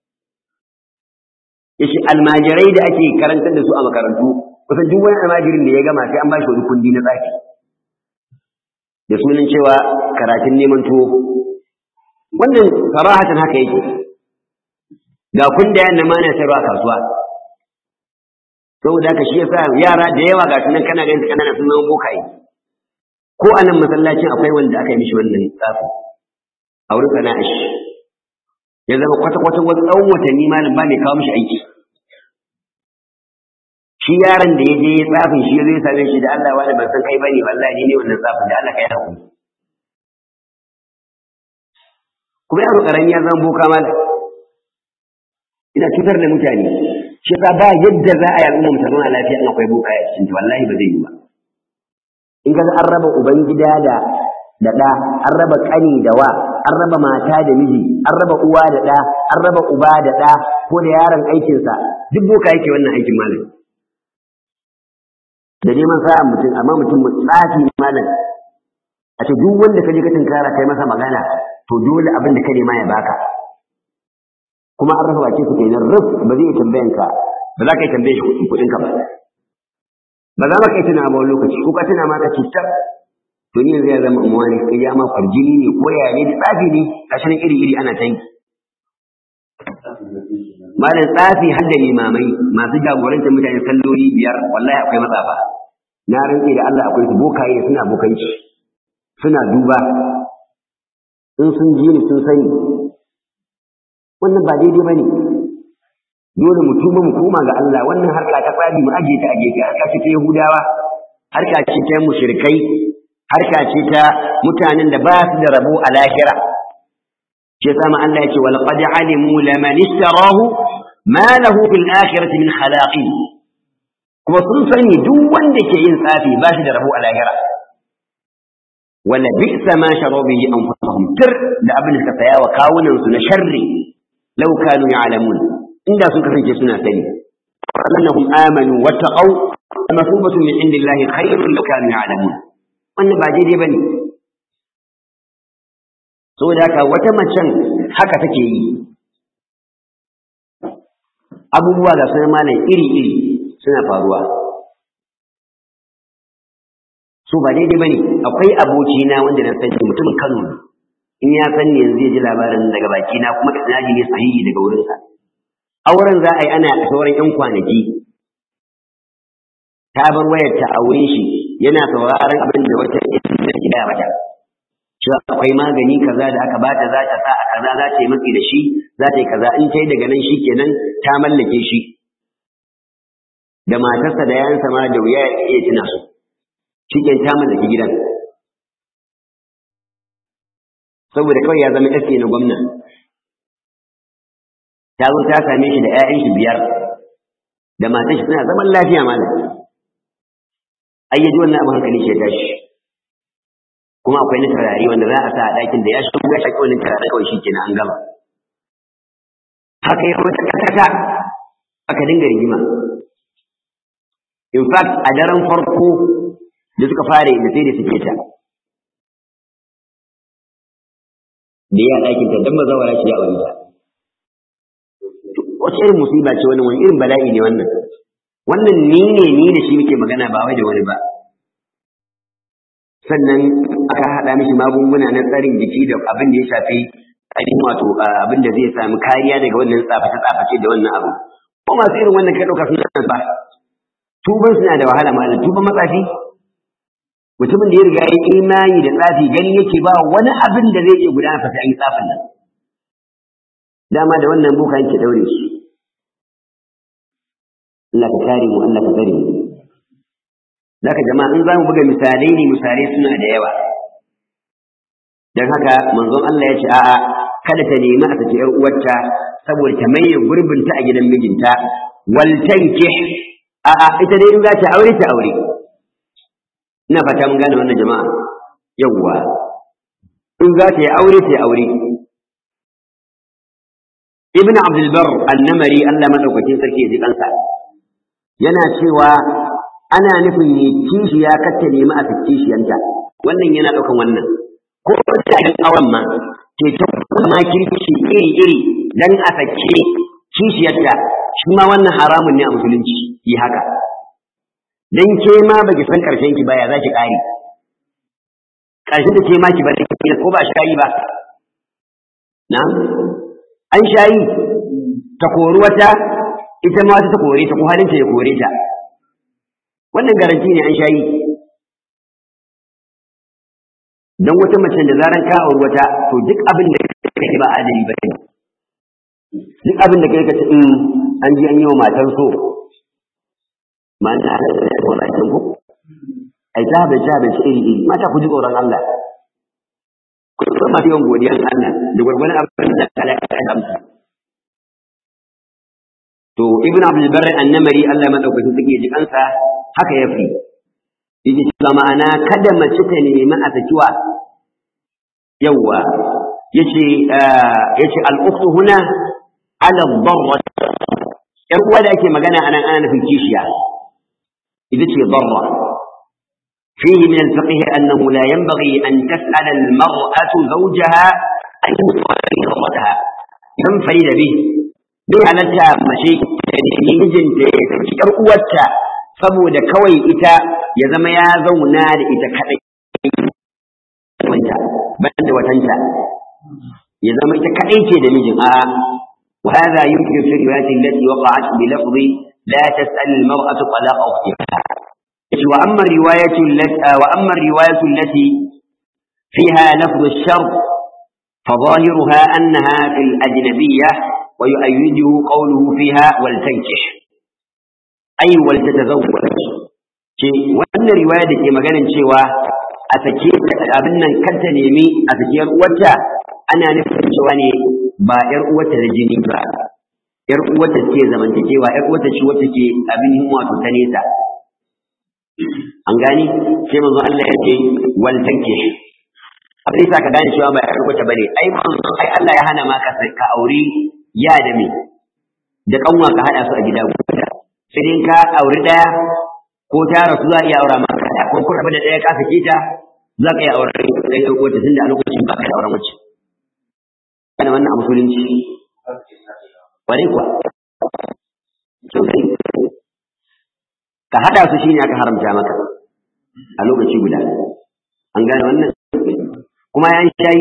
Speaker 1: yace almajirai da ake karantar da su a makarantu kusan duk wani almajirin da ya gama sai an ba shi wani kundi na tsafi da sunan cewa karatun neman tuwo wannan sarahatan haka yake ga kundayen na mana sayarwa kasuwa saboda haka shi yasa yara da yawa ga sunan kana ganin kanana sun zama bokaye ko a nan masallacin akwai wanda aka yi mishi wannan tsafi a wurin sana'a shi ya zama kwata-kwata wani tsawon watanni malam ba mai kawo mishi aiki shi yaron da ya je ya tsafin shi zai same shi da Allah wani ban san kai bane wallahi ne wannan tsafin da Allah ka yi hakuri kuma yaro karami ya zama boka malam ina cutar da mutane shi yasa ba yadda za a yi al'umma mu ta zauna lafiya in akwai boka a cikin wallahi ba zai yi ba in ga an raba uban gida da da ɗa an raba ƙani da wa an raba mata da miji an raba uwa da ɗa an raba uba da ɗa ko da yaron aikinsa duk boka yake wannan aikin malam da neman sa'a mutum amma mutum tsafi malam a ce duk wanda ka je ka tunkara kai masa magana to dole abin da ka nema ya baka kuma an rasa bakin su kenan ruf ba zai tambayan ka ba za ka yi tambaye shi kuɗin ka ba ba za ma kai tuna ba wani lokaci ko ka tuna ma ka ce to ni yanzu ya zama umwani sai ya ma farjini ne ko ya ne tsafi ne gashi nan iri iri ana ta yi malam tsafi har da limamai masu jagorantar mutane salloli biyar wallahi akwai matsafa na rantse da Allah akwai su bokaye suna bokanci suna duba in sun ji ni sun sani wannan ba daidai bane dole mu tuba mu koma ga Allah wannan harka ta tsafi mu aje ta a gefe harka ce ta Yahudawa harka ce ta mushrikai harka ce ta mutanen da ba su da rabo a lahira shi yasa ma Allah yake wal qad alimu laman istarahu ma lahu fil akhirati min khalaqin kuma sun sani duk wanda ke yin tsafi ba shi da rabo a lahira wala bi'sa ma sharu bihi anfusuhum tir da abin da suka saya wa kawunan su na sharri law kanu ya'lamun inda sun kasance suna sani annahum amanu wattaqaw masubatun min indillahi khairun law kanu ya'lamun wannan ba daidai bane saboda haka wata macen haka take yi abubuwa ga sunan malam iri-iri suna faruwa su ba daidai bane akwai abokina wanda na sani mutumin Kano in ya san ne yanzu ya ji labarin daga baki na kuma isnadi ne sahihi daga wurinsa auren za a yi ana sauran yan kwanaki ta bar wayar ta a wurin shi yana sauraron abin da wata ya gida mata cewa akwai magani kaza da aka bata za ta sa a kaza za ta yi matsi da shi za ta yi kaza in ta yi daga nan shi kenan ta mallake shi da matarsa da yayansa ma da wuya ya iya tuna su shi ke ta mallaki gidan saboda kawai ya zama ɗaske na gwamna ta zo ta same shi da 'ya'yan shi biyar da matan shi suna zaman lafiya malam ai yaji wannan abin hankali shi ya tashi kuma akwai na turare wanda za a sa a ɗakin da ya shigo ya shaƙi wannan turare kawai shi kenan an gama haka ya wata kata aka dinga rigima in fact a daren farko da suka fara da sai da suke ta da ya ɗakin ta dan mazawara shi ya aure ta wace irin musiba ce wannan wani irin bala'i ne wannan wannan ni ne ni da shi muke magana ba wai da wani ba sannan aka haɗa mishi magunguna na tsarin jiki da abin da ya shafi ainihin wato abin da zai sami kariya daga wannan tsaface-tsaface da wannan abu ko masu irin wannan kai ɗauka suna ba tuban suna da wahala malam tuban matsafi mutumin da ya riga ya imani da tsafi gani yake ba wani abin da zai iya gudana fa sai an yi tsafin nan dama da wannan boka yake daure shi Allah ka kare mu Allah ka tsare mu Zaka jama'a in zamu buga misalai ne misalai suna da yawa dan haka manzon Allah ya ce a'a kada ta nemi a saki yar uwarta saboda ta maye gurbinta a gidan mijinta wal tankih a'a ita dai in za ta aure ta aure ina fata mun gane wannan jama'a yawwa in za ta yi aure ta yi aure ibn abdul bar annamari Allah madaukakin sarki ya ji kansa yana cewa ana nufin ne kishiya kacce nemi a saki kishiyanta wannan yana daukan wannan ko ta yin auren ma ke ta kuma kirki iri iri dan a sake kishiyarta shi ma wannan haramun ne a musulunci yi haka dan ke ma baki san karshen ki baya zaki kare karshen da ke ma ki bari ko ba shayi ba na an shayi ta kori wata ita ma wata ta kore ta ko halin ta ya kore ta wannan garanti ne an shayi dan wata mace da zaran ka auri wata to duk abin da kake ba adali ba ne duk abin da kai ka ce in an ji an yi wa matan so ma'ana da walakin ku ai ta bai ta bai iri iri mata ku ji tsoron Allah ku san ma yawan godiyar Allah da gurgurun abin da Allah ya amsa to ibn abdul barr annamari Allah madaukakin take ji kansa haka yafi yake cewa ma'ana kada mace ta nemi a sakiwa yawa yace yace al-ukhtu huna ala ad-darra yar uwa da ake magana anan ana nufin kishiya ita ce darra فيه من الفقه أنه لا ينبغي أن تسأل المرأة زوجها أن يصلي ضرتها ينفرد به bai halatta mace da nemi mijinta ya saki ƴar uwarta saboda kawai ita ya zama ya zauna da ita kadai wanda ban da watanta ya zama ita kadai ce da mijin a wa hadha yumkin fi riwayati allati waqa'at bi lafzi la tas'al al-mar'atu talaqa ukhtiha wa amma riwayatu allati wa amma riwayatu allati fiha lafz ash-shart فظاهرها أنها في الأجنبية ويؤيده قوله فيها ولتنكح أي ولتتزوج wannan riwaya da ke maganin cewa a sake abin nan kanta nemi a sake yar uwarta ana nufin cewa ne ba yar uwarta da jini ba yar uwarta ce zamantakewa yar uwarta ce wacce ke abin wato ta nesa an gani sai manzo Allah ya ce wal tankish abin sa ka gane cewa ba yar uwarta bane ai manzo ai Allah ya hana ma ka ka aure ya da me da kanwa ka hada su a gida guda sai dai ka auri daya ko ta rasu za a iya aura maka daya ko kuma da daya ka sake ta za ka iya aure da ya ko ta tunda a lokacin ba ka da auren mace kana wannan a musulunci ware kuwa ka hada su shine aka haramta maka a lokaci guda an gane wannan kuma ya shayi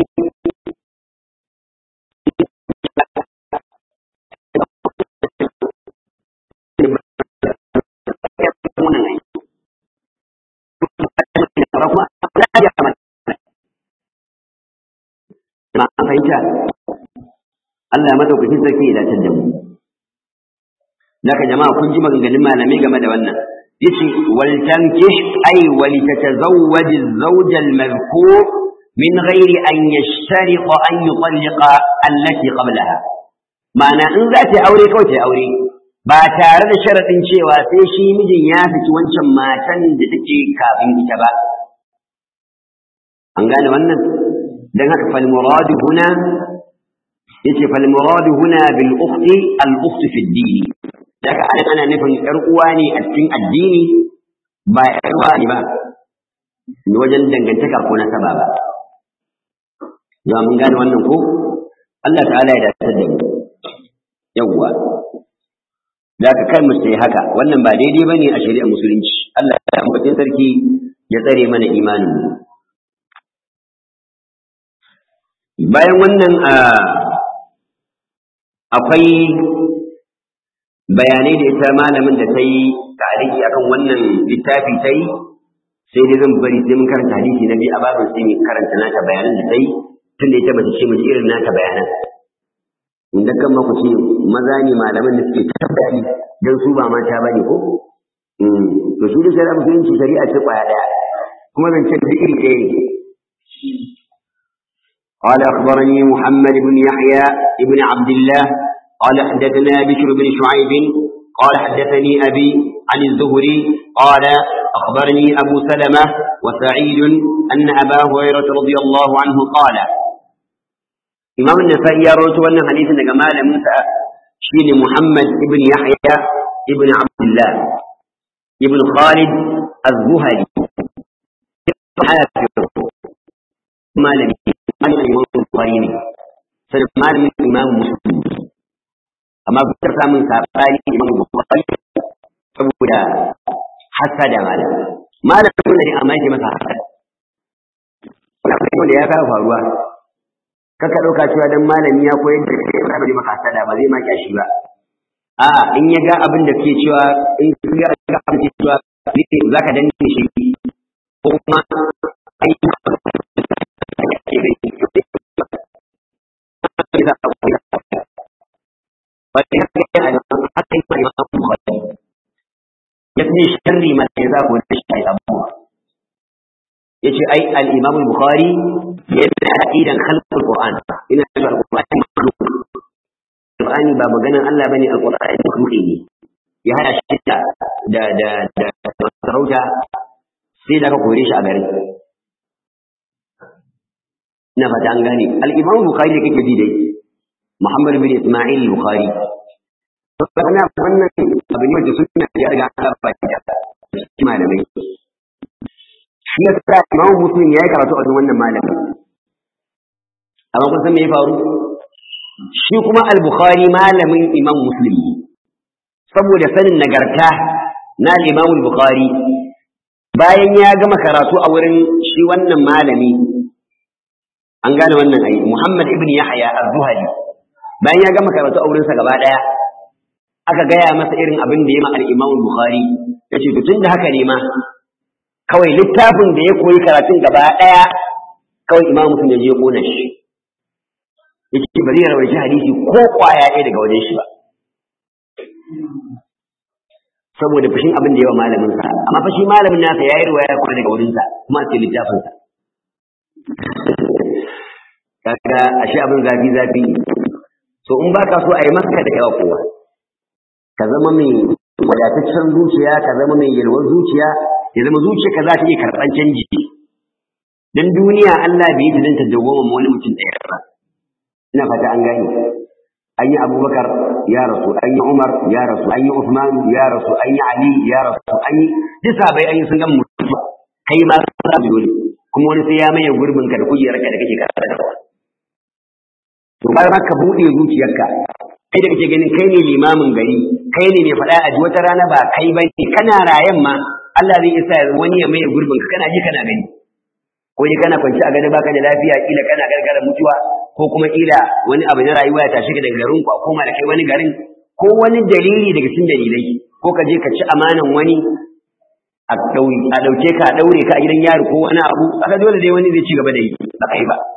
Speaker 1: fahimta Allah ya madaukakin sarki ya dace da mu Laka jama'a kun ji maganganun malamai game da wannan yace wal tankih ay wal tatazawwaj az-zawj al-madhkur min ghairi an yashtariqa an yutalliqa allati qablaha ma'ana in za ta aure kawai ta aure ba tare da sharadin cewa sai shi mijin ya saki wancan matan da take kafin ita ba an gane wannan dan haka fal muradu huna yace fal muradu huna bil ukhti al ukhti fi ad-din daga anan ana nufin ƴar uwa ne a cikin addini ba ƴar uwa ne ba ne wajen dangantaka ko nasaba ba za mun gane wannan ko Allah ta'ala ya dace da mu yawwa da ka kai mu sai haka wannan ba daidai bane a shari'ar musulunci Allah ya ambace sarki ya tsare mana imanin mu bayan wannan akwai bayanai da ita malamin da ta yi tariki akan wannan littafi ta yi sai dai zan bari sai mun karanta hadisi na biyu a babin sai mun karanta nata bayanan da ta yi tun da ita bata ce mu ji irin nata bayanan inda kan ma ku ce maza ne malaman da suke ta bayani dan su ba mata bane ko to shi da shari'a musulunci shari'a ce kwaya daya kuma zan ce duk iri ɗaya ne قال أخبرني محمد بن يحيى بن عبد الله قال حدثنا بشر بن شعيب قال حدثني أبي عن الزهري قال أخبرني أبو سلمة وسعيد أن أبا هريرة رضي الله عنه قال إمام النسائي يروي أن حديث جمال موسى شين محمد بن يحيى بن عبد الله بن خالد الزهري مالك مالك الإمام البخاري سنة مالك الإمام مسلم أما بكرة من سابقاني الإمام البخاري saboda hasada malam malam dole ne amma yake masa hasada wannan wanda ya kawo faruwa kaka dauka cewa dan malami ya koyar da kai ba zai maka hasada ba zai maki shi ba a in ya ga abin da ke cewa in ga ga abin da cewa za ka danne shi ko kuma ai ya fi sharri ma ya za ku da shi abubuwa ya ce ai al-imam al-bukhari yana aqidan khalqul qur'an ina cewa al-qur'ani makhluq qur'ani ba maganan Allah bane al-qur'ani makhluqi ne ya hada shi da da da da sarauta sai da ka kore shi a garin ina fata an gane al-imam al-bukhari da kake ji dai muhammad bin isma'il al-bukhari Karena wannan abin da suna ya riga an rafa da shi malamai. Shi ya sa Imam Muslim ya yi karatu a wannan malamin. Amma kun san me ya faru? Shi kuma Al-Bukhari malamin Imam Muslim saboda sanin nagarta na Imam Al-Bukhari bayan ya gama karatu a wurin shi wannan malami an gane wannan ai Muhammad ibn Yahya Az-Zuhali bayan ya gama karatu a wurinsa gaba daya aka gaya masa irin abin da ya ma al-Imam Bukhari yace to tunda haka ne ma kawai littafin da ya koyi karatun gaba daya kawai Imam Muslim ya je kona shi yace bari ya rawaita hadisi ko kwaya ɗaya daga wajen shi ba saboda fushin abin da yawa malamin sa amma fa shi malamin nasa yayi riwaya kuma daga wurin sa kuma a cikin littafin sa kaga ashe abin zafi zafi so in baka so a yi maka da yawa kowa ka zama mai wadataccen zuciya ka zama mai yalwar zuciya ya zama zuciya ka za ta iya karɓar canji dan duniya Allah bai yi ta dawwama ma wani mutum ɗaya ba ina fata an gane an yi abubakar ya rasu an yi umar ya rasu an yi usman ya rasu an yi ali ya rasu an yi duk sabai an yi sun gama mutuwa kai ma ka sa dole kuma wani sai ya maye gurbin ka da kujerar ka da kake karɓar da to bayan ka buɗe zuciyarka kai da kake ganin kai ne limamin gari kai ne mai faɗa a ji wata rana ba kai ba ne kana rayan ma Allah zai isa wani ya maye gurbin ka kana ji kana gani ko dai kana kwanci a gado baka da lafiya kila kana gargara mutuwa ko kuma kila wani abu na rayuwa ya tashi ka daga garin ku a koma da kai wani garin ko wani dalili daga cikin dalilai ko ka je ka ci amanan wani a ɗauke ka a ɗaure ka a gidan yaro ko wani abu aka dole dai wani zai ci gaba da yi ba kai ba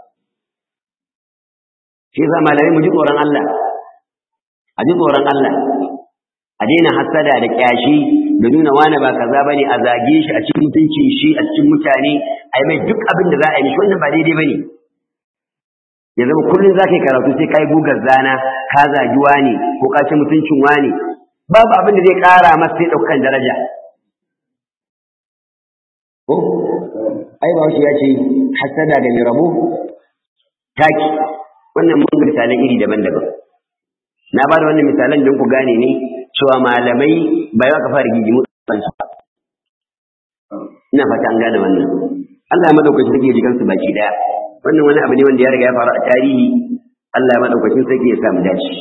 Speaker 1: shi yasa malamai mu ji tsoron Allah a ji tsoron Allah a daina hasada da kyashi da nuna wani ba kaza bane a zage shi a cikin mutuncin shi a cikin mutane a yi mai duk abin da za a yi mishi wannan ba daidai bane ya zama kullum za ka yi karatu sai ka yi gugar zana ka zagi wani ko ka ci mutuncin wani babu abin da zai ƙara masa sai ɗaukan daraja ko ai ba ya ce hasada da mai rabo taki wannan mun ga misalan iri daban-daban na ba da wannan misalan don ku gane ne cewa malamai ba za ka fara gigimu kansu ina fata an gane wannan Allah ya madaukakin sarki ya ji kansu baki daya wannan wani abu ne wanda ya riga ya faru a tarihi Allah ya madaukakin sarki ya sa mu dace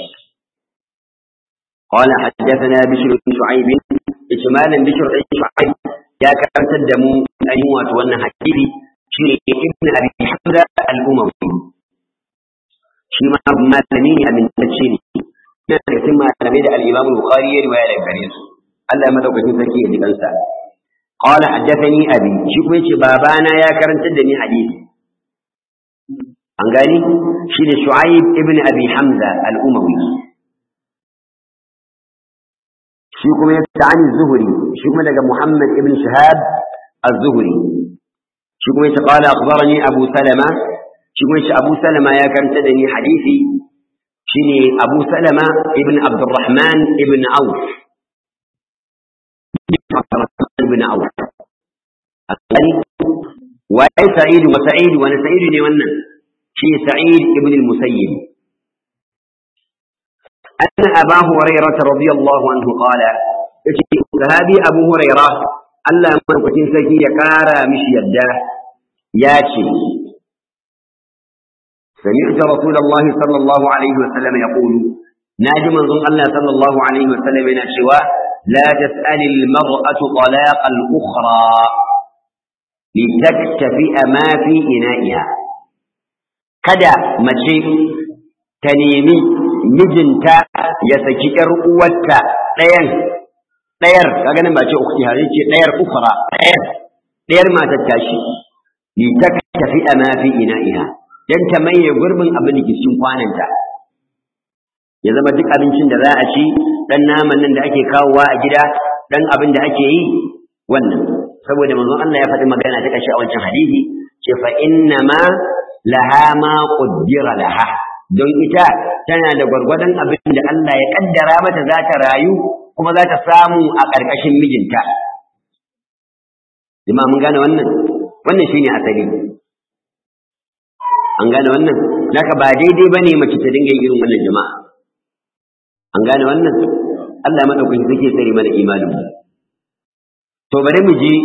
Speaker 1: قال حدثنا بشر بن شعيب اجمالا بشر بن شعيب يا كرمت الدمو ايوه وتوانا حديثي شيء ابن ابي حمزه الاموي shi ma malami ne amintacce ne na daga cikin malamai da al-Imam Bukhari ya riwaya daga gare su Allah ya madaukakin sarki ya ji kansa qala haddathani abi shi kuma yace babana ya karantar da ni hadisi an gani shi ne Shu'aib ibn Abi Hamza al-Umawi shi kuma ya ta'ani Zuhri shi kuma daga Muhammad ibn Shihab az-Zuhri shi kuma yace qala akhbarani Abu Salama shi kuma shi Abu Salama ya karanta da ni hadisi shine Abu Salama ibn Abdurrahman ibn Auf ibn Auf akali wa Sa'id wa Sa'id wa Sa'id ne wannan shi Sa'id ibn al-Musayyib أن أبا هريرة رضي الله عنه قال هذه أبو هريرة ألا من سكي يكارى مش يده ياتي سمعت رسول الله صلى الله عليه وسلم يقول ناجم من الله صلى الله عليه وسلم من الشواء لا تسأل المرأة طلاق الأخرى لتكتفئ ما في إنائها kada mace ta nemi mijinta ya saki ‘yar uwarta ɗayan ɗayar kaga nan ba ce uku har ce ɗayar ukura ɗayar ɗayar matar tashi li ta tafi a mafi ina'iha don ta maye gurbin abin da ke cikin kwananta ya zama duk abincin da za a ci dan naman nan da ake kawowa a gida dan abin da ake yi wannan saboda manzon Allah ya faɗi magana ta kashe a wancan hadisi ce fa inna ma laha ma qaddara laha don ita tana da gwargwadon abin da Allah ya kaddara mata za ta rayu kuma za ta samu a ƙarƙashin mijinta jama'a mun gane wannan wannan shine asali an gane wannan naka ba daidai bane mace ta dinga yin irin wannan jama'a an gane wannan Allah ya madaukaki zai tsare mana imanin mu to bari mu ji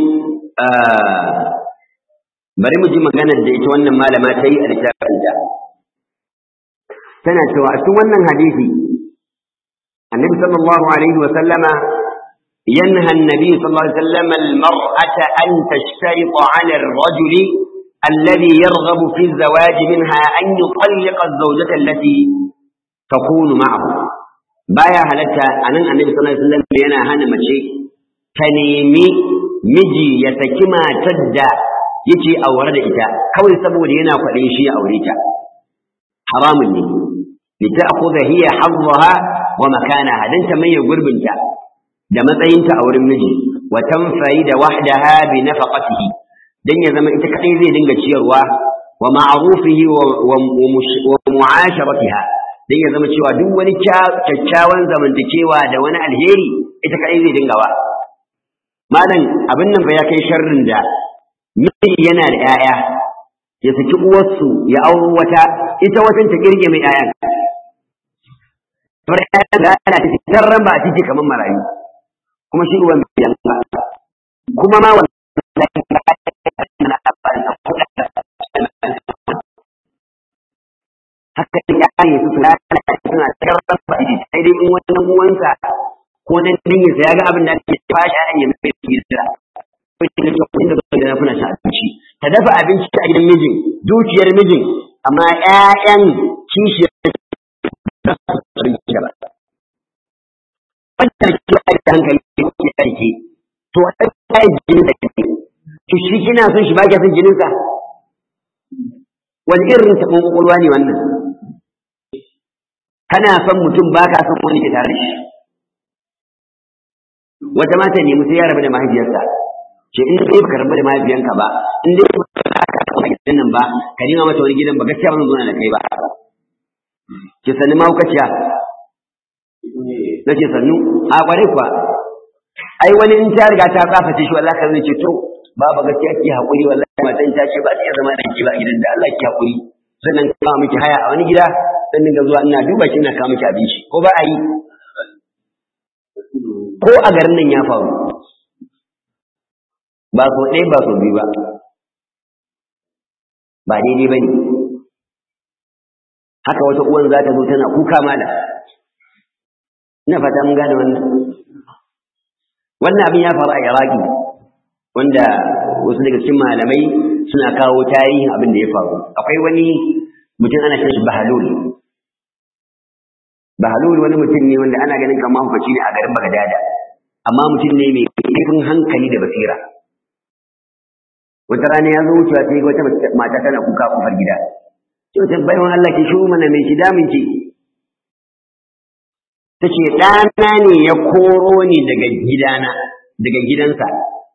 Speaker 1: bari mu ji maganar da ita wannan malama ta yi a littafin ta tana cewa a cikin wannan hadisi annabi sallallahu alaihi wa sallama ينهى النبي صلى الله عليه وسلم المرأة أن تشترط على الرجل الذي يرغب في الزواج منها أن يطلق الزوجة التي تكون معه بايا هلتا أن النبي صلى الله عليه وسلم ينا هنا مشي تنيمي مجي يتكما تدى يجي أو رد إتا كوي سبو لينا فلين شيء أو ريتا حرام لي لتأخذ هي حظها ومكانها دنت من يقرب انت da matsayinta a wurin miji wa tanfayi da wahdaha bi nafaqatihi dan ya zama ita kadai zai dinga ciyarwa wa ma'rufihi wa mu'asharatiha dan ya zama cewa duk wani kyakkyawan zamantakewa da wani alheri ita kadai zai dinga ba malam abin nan fa ya kai sharrin da miji yana da 'ya'ya ya saki uwarsu ya auro wata ita watan ta kirge mai 'ya'yan Bar ƴaƴan da ana cikin ran ba a ciki kamar marayu. kuma shi ruwan biyan ba kuma ma haka ya ne su lalata suna karɓar ba sai dai in wani uwansa ko dan dinga ya ga abin da ake fashi a yi mai tsira ko shi ne lokacin da bai da kuna sha abinci ta dafa abinci a gidan mijin dukiyar mijin amma ƴaƴan kishiyar da su abinci ba wannan ke da hankali ke aiki to wannan kai jinin da kake to shi kina son shi ba ki son jinin sa wani irin ta kokolwa ne wannan kana son mutum ba ka son wani ke tare shi wata mata ne mutum ya rabu da mahaifiyarsa ce in dai baka rabu da mahaifiyanka ba in dai baka rabu da gidan nan ba ka nima mata wani gidan ba gaskiya ba zan zo da kai ba ki sani mahaukaciya na ce sannu a kwarai kuwa ai wani in ta riga ta kafa ce shi wallahi kan ce to baba gaskiya ki hakuri wallahi matan ta ce ba ta zama da ki ba gidan da Allah ki hakuri sannan ka kawo miki haya a wani gida dan dinga zuwa ina duba ki ina kawo miki abinci ko ba a yi ko a garin nan ya faru ba so ɗaya ba so biyu ba ba daidai ba ne haka wata uwan za ta zo tana kuka mala ina fata mun gane wannan wannan abin ya faru a iraki wanda wasu daga cikin malamai suna kawo tarihin abin da ya faru akwai wani mutum ana kiran shi bahalul bahalul wani mutum ne wanda ana ganin kamar hukaci ne a garin bagadada amma mutum ne mai ƙarfin hankali da basira wata rana ya zo wucewa sai wata mata tana kuka kofar gida sai wata bayan Allah ki shiru mana mai shi damun ki ta ce ɗana ne ya koro ni daga gidana daga gidansa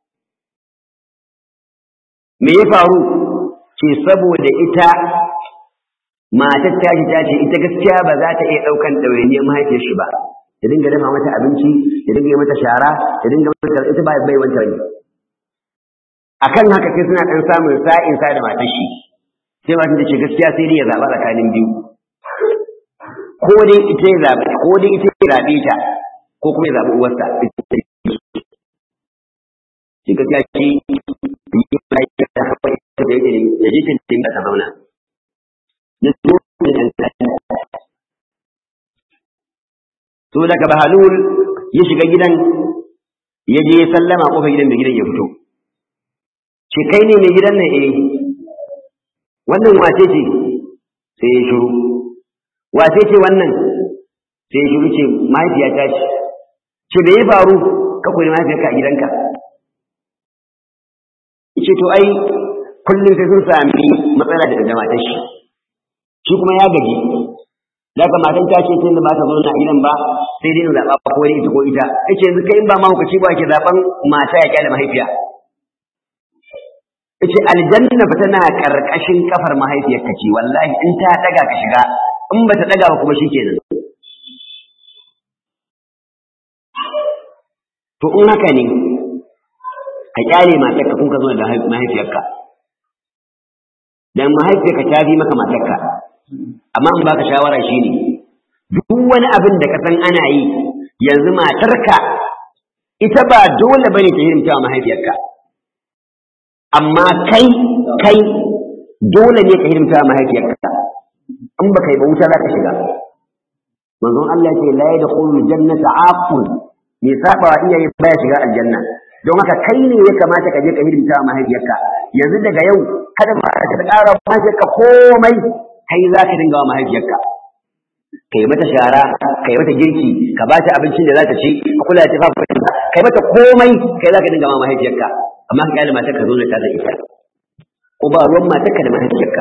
Speaker 1: me ya faru ce saboda ita matar ta ce ta ce ita gaskiya ba za ta iya ɗaukan ɗawainiyar mahaifiyar shi ba ta dinga dafa mata abinci ta dinga mata shara ta dinga mata ita ba bai wanta ne akan haka sai suna ɗan samun sa'in sa da matar shi sai matar ta ce gaskiya sai dai ya zaɓa tsakanin biyu ko dai ita ya zaɓe ko dai ita ya zaɓe ta ko kuma ya zaɓi uwarsa shi gaskiya shi ya je tintin ta zauna ya zo so daga bahalul ya shiga gidan ya je sallama kofar gidan da gidan ya fito ce kai ne mai gidan nan eh wannan wace ce sai ya shiru wace ce wannan sai ya shiru ce mahaifiyata ce ce da ya faru ka kuri mahaifiyarka a gidanka ce to ai kullum sai sun sami matsala daga jama'atar shi shi kuma ya gaji da ka matan ta ce tun da ba ta zo na gidan ba sai dai in zaɓa ko dai ita ko ita yace yanzu kai in ba mahaukaci ba ke zaɓan mata ya kyale mahaifiya yace aljanna ba tana karkashin kafar mahaifiyarka ce wallahi in ta daga ka shiga in ba ta daga ba kuma shikenan to in haka ne ka kyale matarka kun ka zo da mahaifiyarka dan mahaifiyarka ta fi maka matarka amma in baka shawara shine duk wani abin da ka san ana yi yanzu matarka ita ba dole bane ta hirimta wa mahaifiyarka amma kai kai dole ne ka hirimta wa mahaifiyarka in baka yi ba wuta za ka shiga manzon Allah ce la yadkhulu jannata aqul me saba wa iyaye baya shiga aljanna don haka kai ne ya kamata ka je ka hidimta wa mahaifiyarka yanzu daga yau kada ma ka ƙara mahaifiyarka komai kai za ka dinga wa mahaifiyarka kai mata shara kai mata girki ka ba ta abincin da za ta ci ka kula da tufafinta kai mata komai kai za ka dinga wa mahaifiyarka amma ka kyale matarka zo da ta da ita ko ba ruwan matarka da mahaifiyarka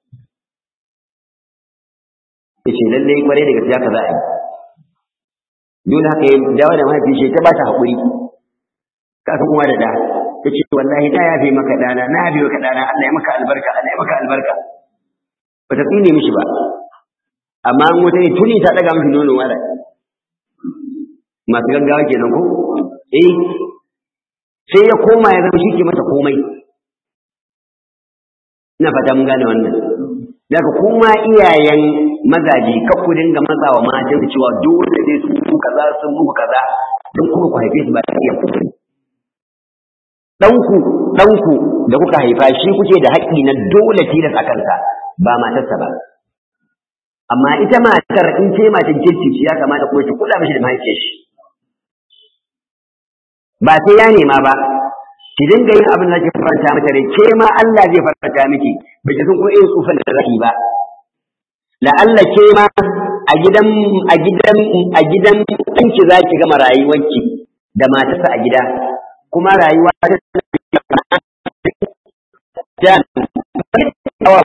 Speaker 1: yace lalle kwarai da gaskiya ka za a yi dole haka ya dawo da mahaifi shi ta ba ta haƙuri ka san uwa da da ta ce wallahi na yafe maka dana na yafe maka dana Allah ya maka albarka Allah ya maka albarka ba ta tsine mishi ba amma an wata ne tuni ta daga mishi nono wala masu gaggawa kenan ko eh sai ya koma ya zama shi ke mata komai ina fata mun gane wannan daga kuma iyayen mazaje ka ku dinga matsawa matan da cewa dole sai sun muku kaza sun muku kaza don kuma ku haife su ba ta iya kuma ɗanku ɗanku da kuka haifa shi kuke da haƙƙi na dole tilas a kansa ba matarsa ba amma ita matar in ce matar kirki ce ya kamata kuma ki kula mishi da mahaifiyar shi ba sai ya nema ba ki dinga yin abin da ke faranta mata rai ke ma Allah zai faranta miki ba ki san ko irin tsufan da zaki ba la'alla ke ma a gidan a gidan a gidan ɗanki za ki gama rayuwarki da matarsa a gida kuma rayuwa ta da awa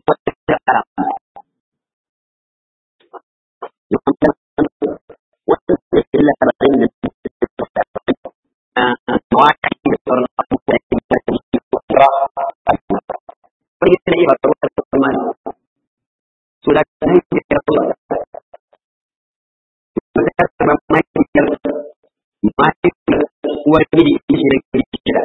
Speaker 1: wani da shi da kira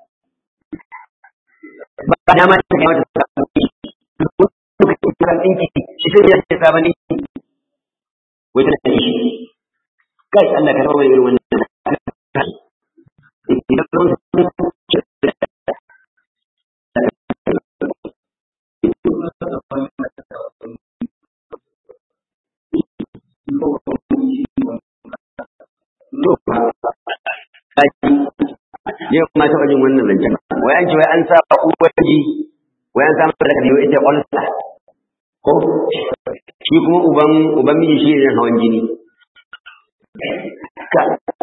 Speaker 1: ba da ma ta kai wata sabon lokacin kiran ɗinki shi sai ya ce sabon ɗinki wata da shi kai Allah ka rawa irin wannan yau ma taɓa jin wannan zancen wai an ce wai an sa uwaji wai an samu da kadiyo ita ƙwalsa ko shi kuma uban uban miji shi ne hawan jini ka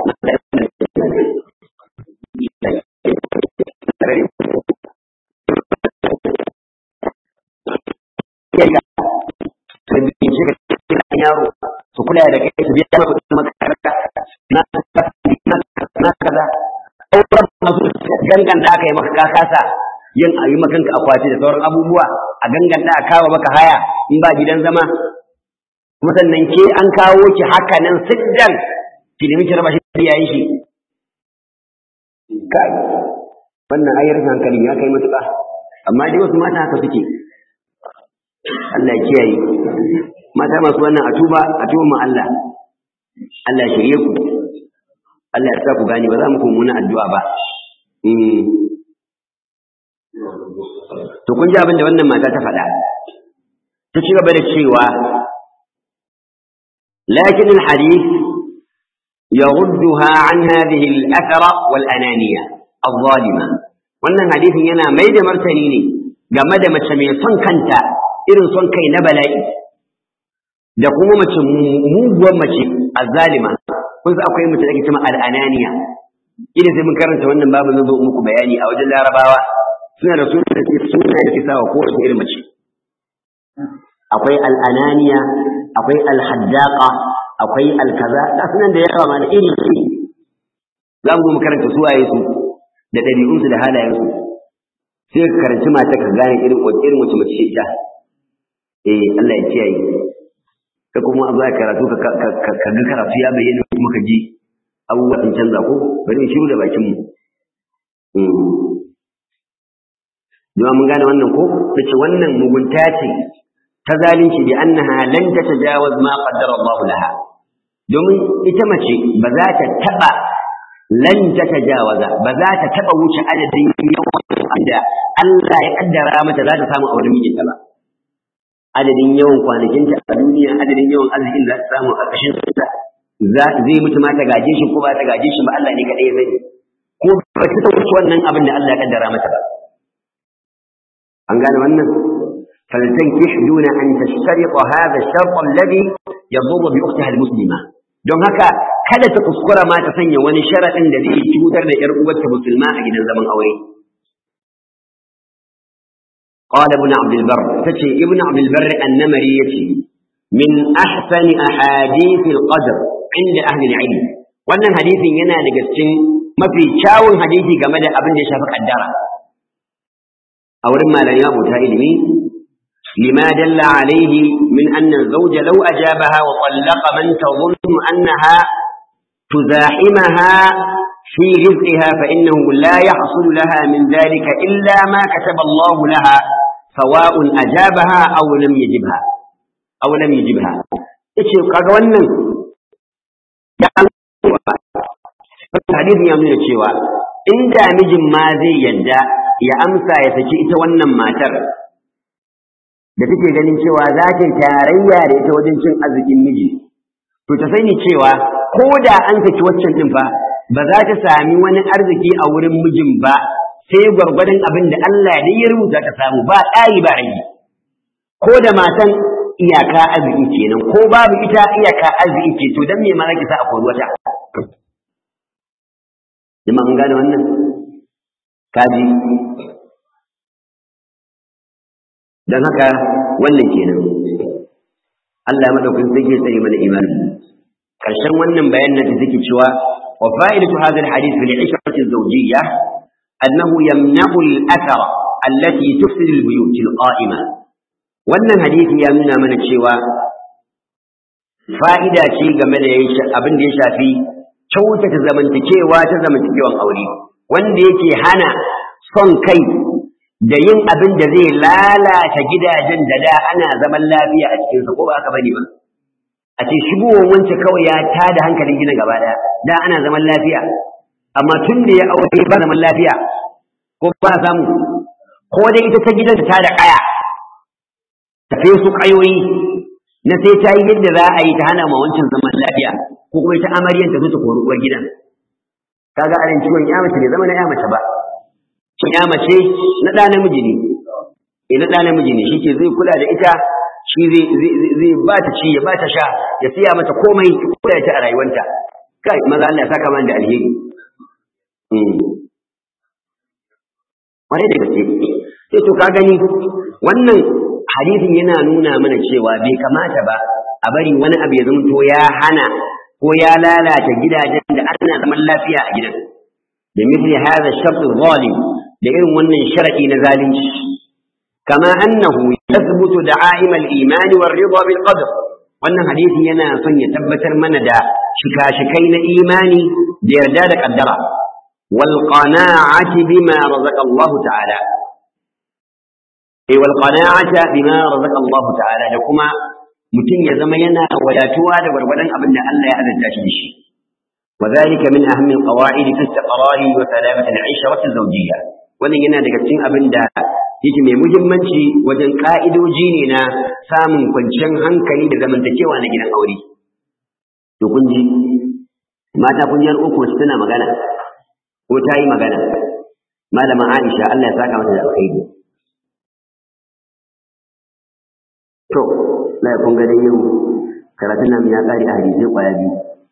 Speaker 1: yaro su kula da kai su biya maka kuɗin makaranta na na kaza sauran masu gangan da aka yi maka ka kasa yin a yi makanka akwati da sauran abubuwa a gangan da aka kawo maka haya in ba gidan zama kuma sannan ke an kawo ki haka nan siddan ki nemi ki raba shi da yayin shi kai wannan ayar hankali ya kai matuƙa amma dai wasu mata haka suke Allah ya kiyaye mata masu wannan a tuba a tuba ma Allah Allah shirye ku Allah ya sa ku gani ba za mu kuma addu'a ba to kun ji abin da wannan mata ta faɗa ta ci gaba da cewa lakin alhadith يردها عن هذه الأثرة والأنانية الظالمة wannan hadisin yana mai da martani ne game da mace mai son kanta irin son kai na bala'i da kuma mace muguwar mace azzalima kun san akwai mace da ake cewa al'ananiya idan sai mun karanta wannan babu zan zo muku bayani a wajen larabawa suna da suna da suna da kisawa ko wace irin mace akwai al'ananiya akwai alhaddaqa akwai alkaza da sunan da yawa ma da iri iri za mu zo mu karanta su waye su da ɗabi'unsu da halayensu sai ka karanci mata ka gane irin irin wace mace ita eh Allah ya kiyaye ka kuma a zuwa karatu ka ga karatu ya bayyana kuma ka ji abubuwa sun canza ko bari in shiru da bakin mu Jama mun gane wannan ko ta ce wannan mugunta ce ta zalunci bi annaha lan tatajawaz ma qaddara Allah laha domin ita mace ba za ta taba lan tatajawaza ba za ta taba wuce adadin yawan da Allah ya kaddara mata za ta samu auren mijinta ba adadin yawan kwanakinta a duniya adadin yawan arzikin da za ta samu a ƙashin sa zai mutu ma ta gaje shi ko ba ta gaje shi ba Allah ne kaɗai ya sani ko ba ta wuce wannan abin da Allah ya kaddara mata ba an gane wannan فلتنكح دون أن تشترط هذا الشرط الذي يضر بأختها المسلمة don haka kada ta kuskura ma ta sanya wani sharaɗin da zai cutar da ‘yar uwarta musulma a gidan zaman aure. قال ابن عبد البر تشي ابن عبد البر النمري يتي من أحسن أحاديث القدر عند أهل العلم wannan hadisin yana daga cikin mafi kyawun hadisi game da abin da ya shafi kaddara a wurin malamai abota ilimi لما دل عليه من أن الزوج لو أجابها وطلق من تظن أنها تزاحمها في رزقها فإنه لا يحصل لها من ذلك إلا ما كتب الله لها سواء أجابها أو لم يجبها أو لم يجبها إيش kaga wannan ya hadisi ya nuna cewa inda mijin ma zai yadda ya amsa ya saki ita wannan matar da take ganin cewa za ta tarayya da ita wajen cin arzikin miji to ta sani cewa ko da an saki waccan din fa ba za ta sami wani arziki a wurin mijin ba sai gwargwadon abin da Allah ne ya rubuta ta samu ba ɗari ba rage ko da matan iyaka arziki kenan ko babu ita iyaka arziki ce to dan me ma zaki sa a kori wata jama'a mun gane wannan kaji don haka wannan kenan Allah madaukakin sai ke tsare mana imani karshen wannan bayanin da take cewa wa fa'idatu hadha alhadith fil ishrati zawjiyya annahu yamna'u al-athar allati tufsid al-buyut al-qa'ima wannan hadisi ya nuna mana cewa fa'ida ce game da abin da ya shafi kyautata zamantakewa ta zamantakewan aure wanda yake hana son kai da yin abin da zai lalata gidajen da da ana zaman lafiya a cikinsa ko ba aka bane ba a ce shigowar wance kawai ya tada hankalin gina gaba daya da ana zaman lafiya amma tun da ya aure ba zaman lafiya ko ba samu ko dai ita ta gidan ta da kaya ta kai su kayoyi na sai ta yi yadda za a yi ta hana ma wancan zaman lafiya ko kuma ita amaryan ta zo ta kori uwar gidan kaga anan ciwon ya mace bai zama na ya mace ba ciwon ya mace na ɗa namiji ne eh na ɗa namiji ne shi ke zai kula da ita shi zai zai ba ta ci ya ba ta sha ya siya mata komai ya kula ta a rayuwanta kai maza Allah ya saka mana da alheri kwarai da gaske sai to ka gani wannan hadisin yana nuna mana cewa bai kamata ba a bari wani abu ya zamto ya hana ko ya lalata gidajen da ana zaman lafiya a gidan da misli hadha shart zalim da irin wannan sharadi na zalunci kama annahu yathbutu da'aim al-iman war ridha bil qadr wannan hadisi yana son ya tabbatar mana da shika-shikai na imani da yarda da kaddara wal qana'ati bima razaqa Allah ta'ala eh wal qana'ata bima razaqa Allah ta'ala da kuma mutum ya zama yana wadatuwa da gwargwadon abin da Allah ya azanta shi da shi وذلك من أهم القواعد في استقرار وسلامة العشرة الزوجية wannan yana daga cikin abin da yake mai muhimmanci wajen ka'idoji ne na samun kwanciyar hankali da zamantakewa na gidan aure to kun ji mata kun yar uku su tana magana ko ta yi magana malama Aisha Allah ya saka mata da alkhairi to la kun ga dai yau karatun nan ya kare a hadisi kwaya biyu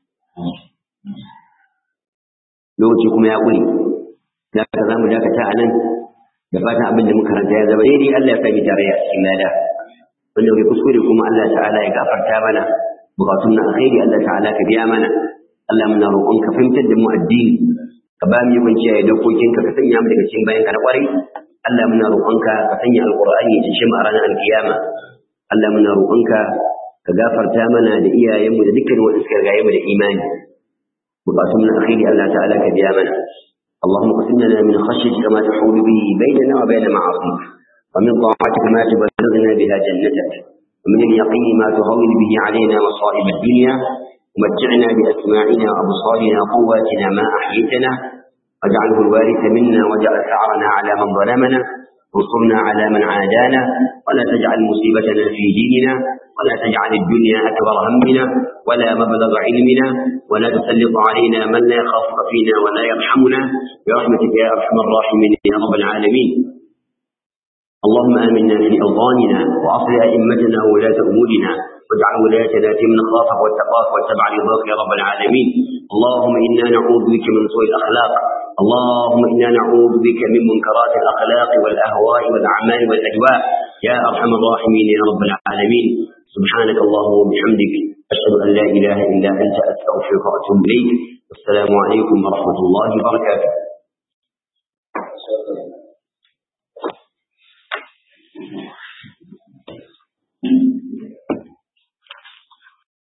Speaker 1: lokaci kuma ya ƙure da ka za mu dakata a nan da fatan abin da muka karanta ya zama daidai Allah ya sami tare a cikin lada wanda kai kuskure kuma Allah ta'ala ya gafarta mana bukatun na alkhairi Allah ta'ala ka biya mana Allah muna roƙon ka fahimtar da mu addini ka ba mu yawan kiyaye dokokinka ka sanya mu daga cikin bayan ka na ƙwarai Allah muna roƙonka ka sanya alƙur'ani ya cishe mu a ranar alkiyama Allah muna roƙonka ka gafarta mana da iyayenmu da dukkan wanda suka rigaye mu da imani bukatun na alkhairi Allah ta'ala ka biya mana اللهم اقسم لنا من خشيتك ما تحول به بيننا وبين معاصيك ومن طاعتك ما تبلغنا بها جنتك ومن اليقين ما تهون به علينا مصائب الدنيا ومتعنا بأسماعنا وأبصارنا وقواتنا ما أحييتنا واجعله الوارث منا واجعل ثأرنا على من ظلمنا وانصرنا على من عادانا ولا تجعل مصيبتنا في ديننا ولا تجعل الدنيا أكبر همنا ولا مبلغ علمنا ولا تسلط علينا من لا يخافك فينا ولا يرحمنا برحمتك يا أرحم الراحمين يا رب العالمين اللهم آمنا في أوطاننا وأصل أئمتنا وولاة أمورنا واجعل ولايتنا في من خافك واتقاك واتبع رضاك يا رب العالمين اللهم إنا نعوذ بك من سوء الأخلاق اللهم إنا نعوذ بك من منكرات الأخلاق والأهواء والأعمال والأجواء يا أرحم الراحمين يا رب العالمين سبحانك اللهم وبحمدك أشهد أن لا إله إلا أنت أستغفرك وأتوب إليك والسلام عليكم ورحمة الله وبركاته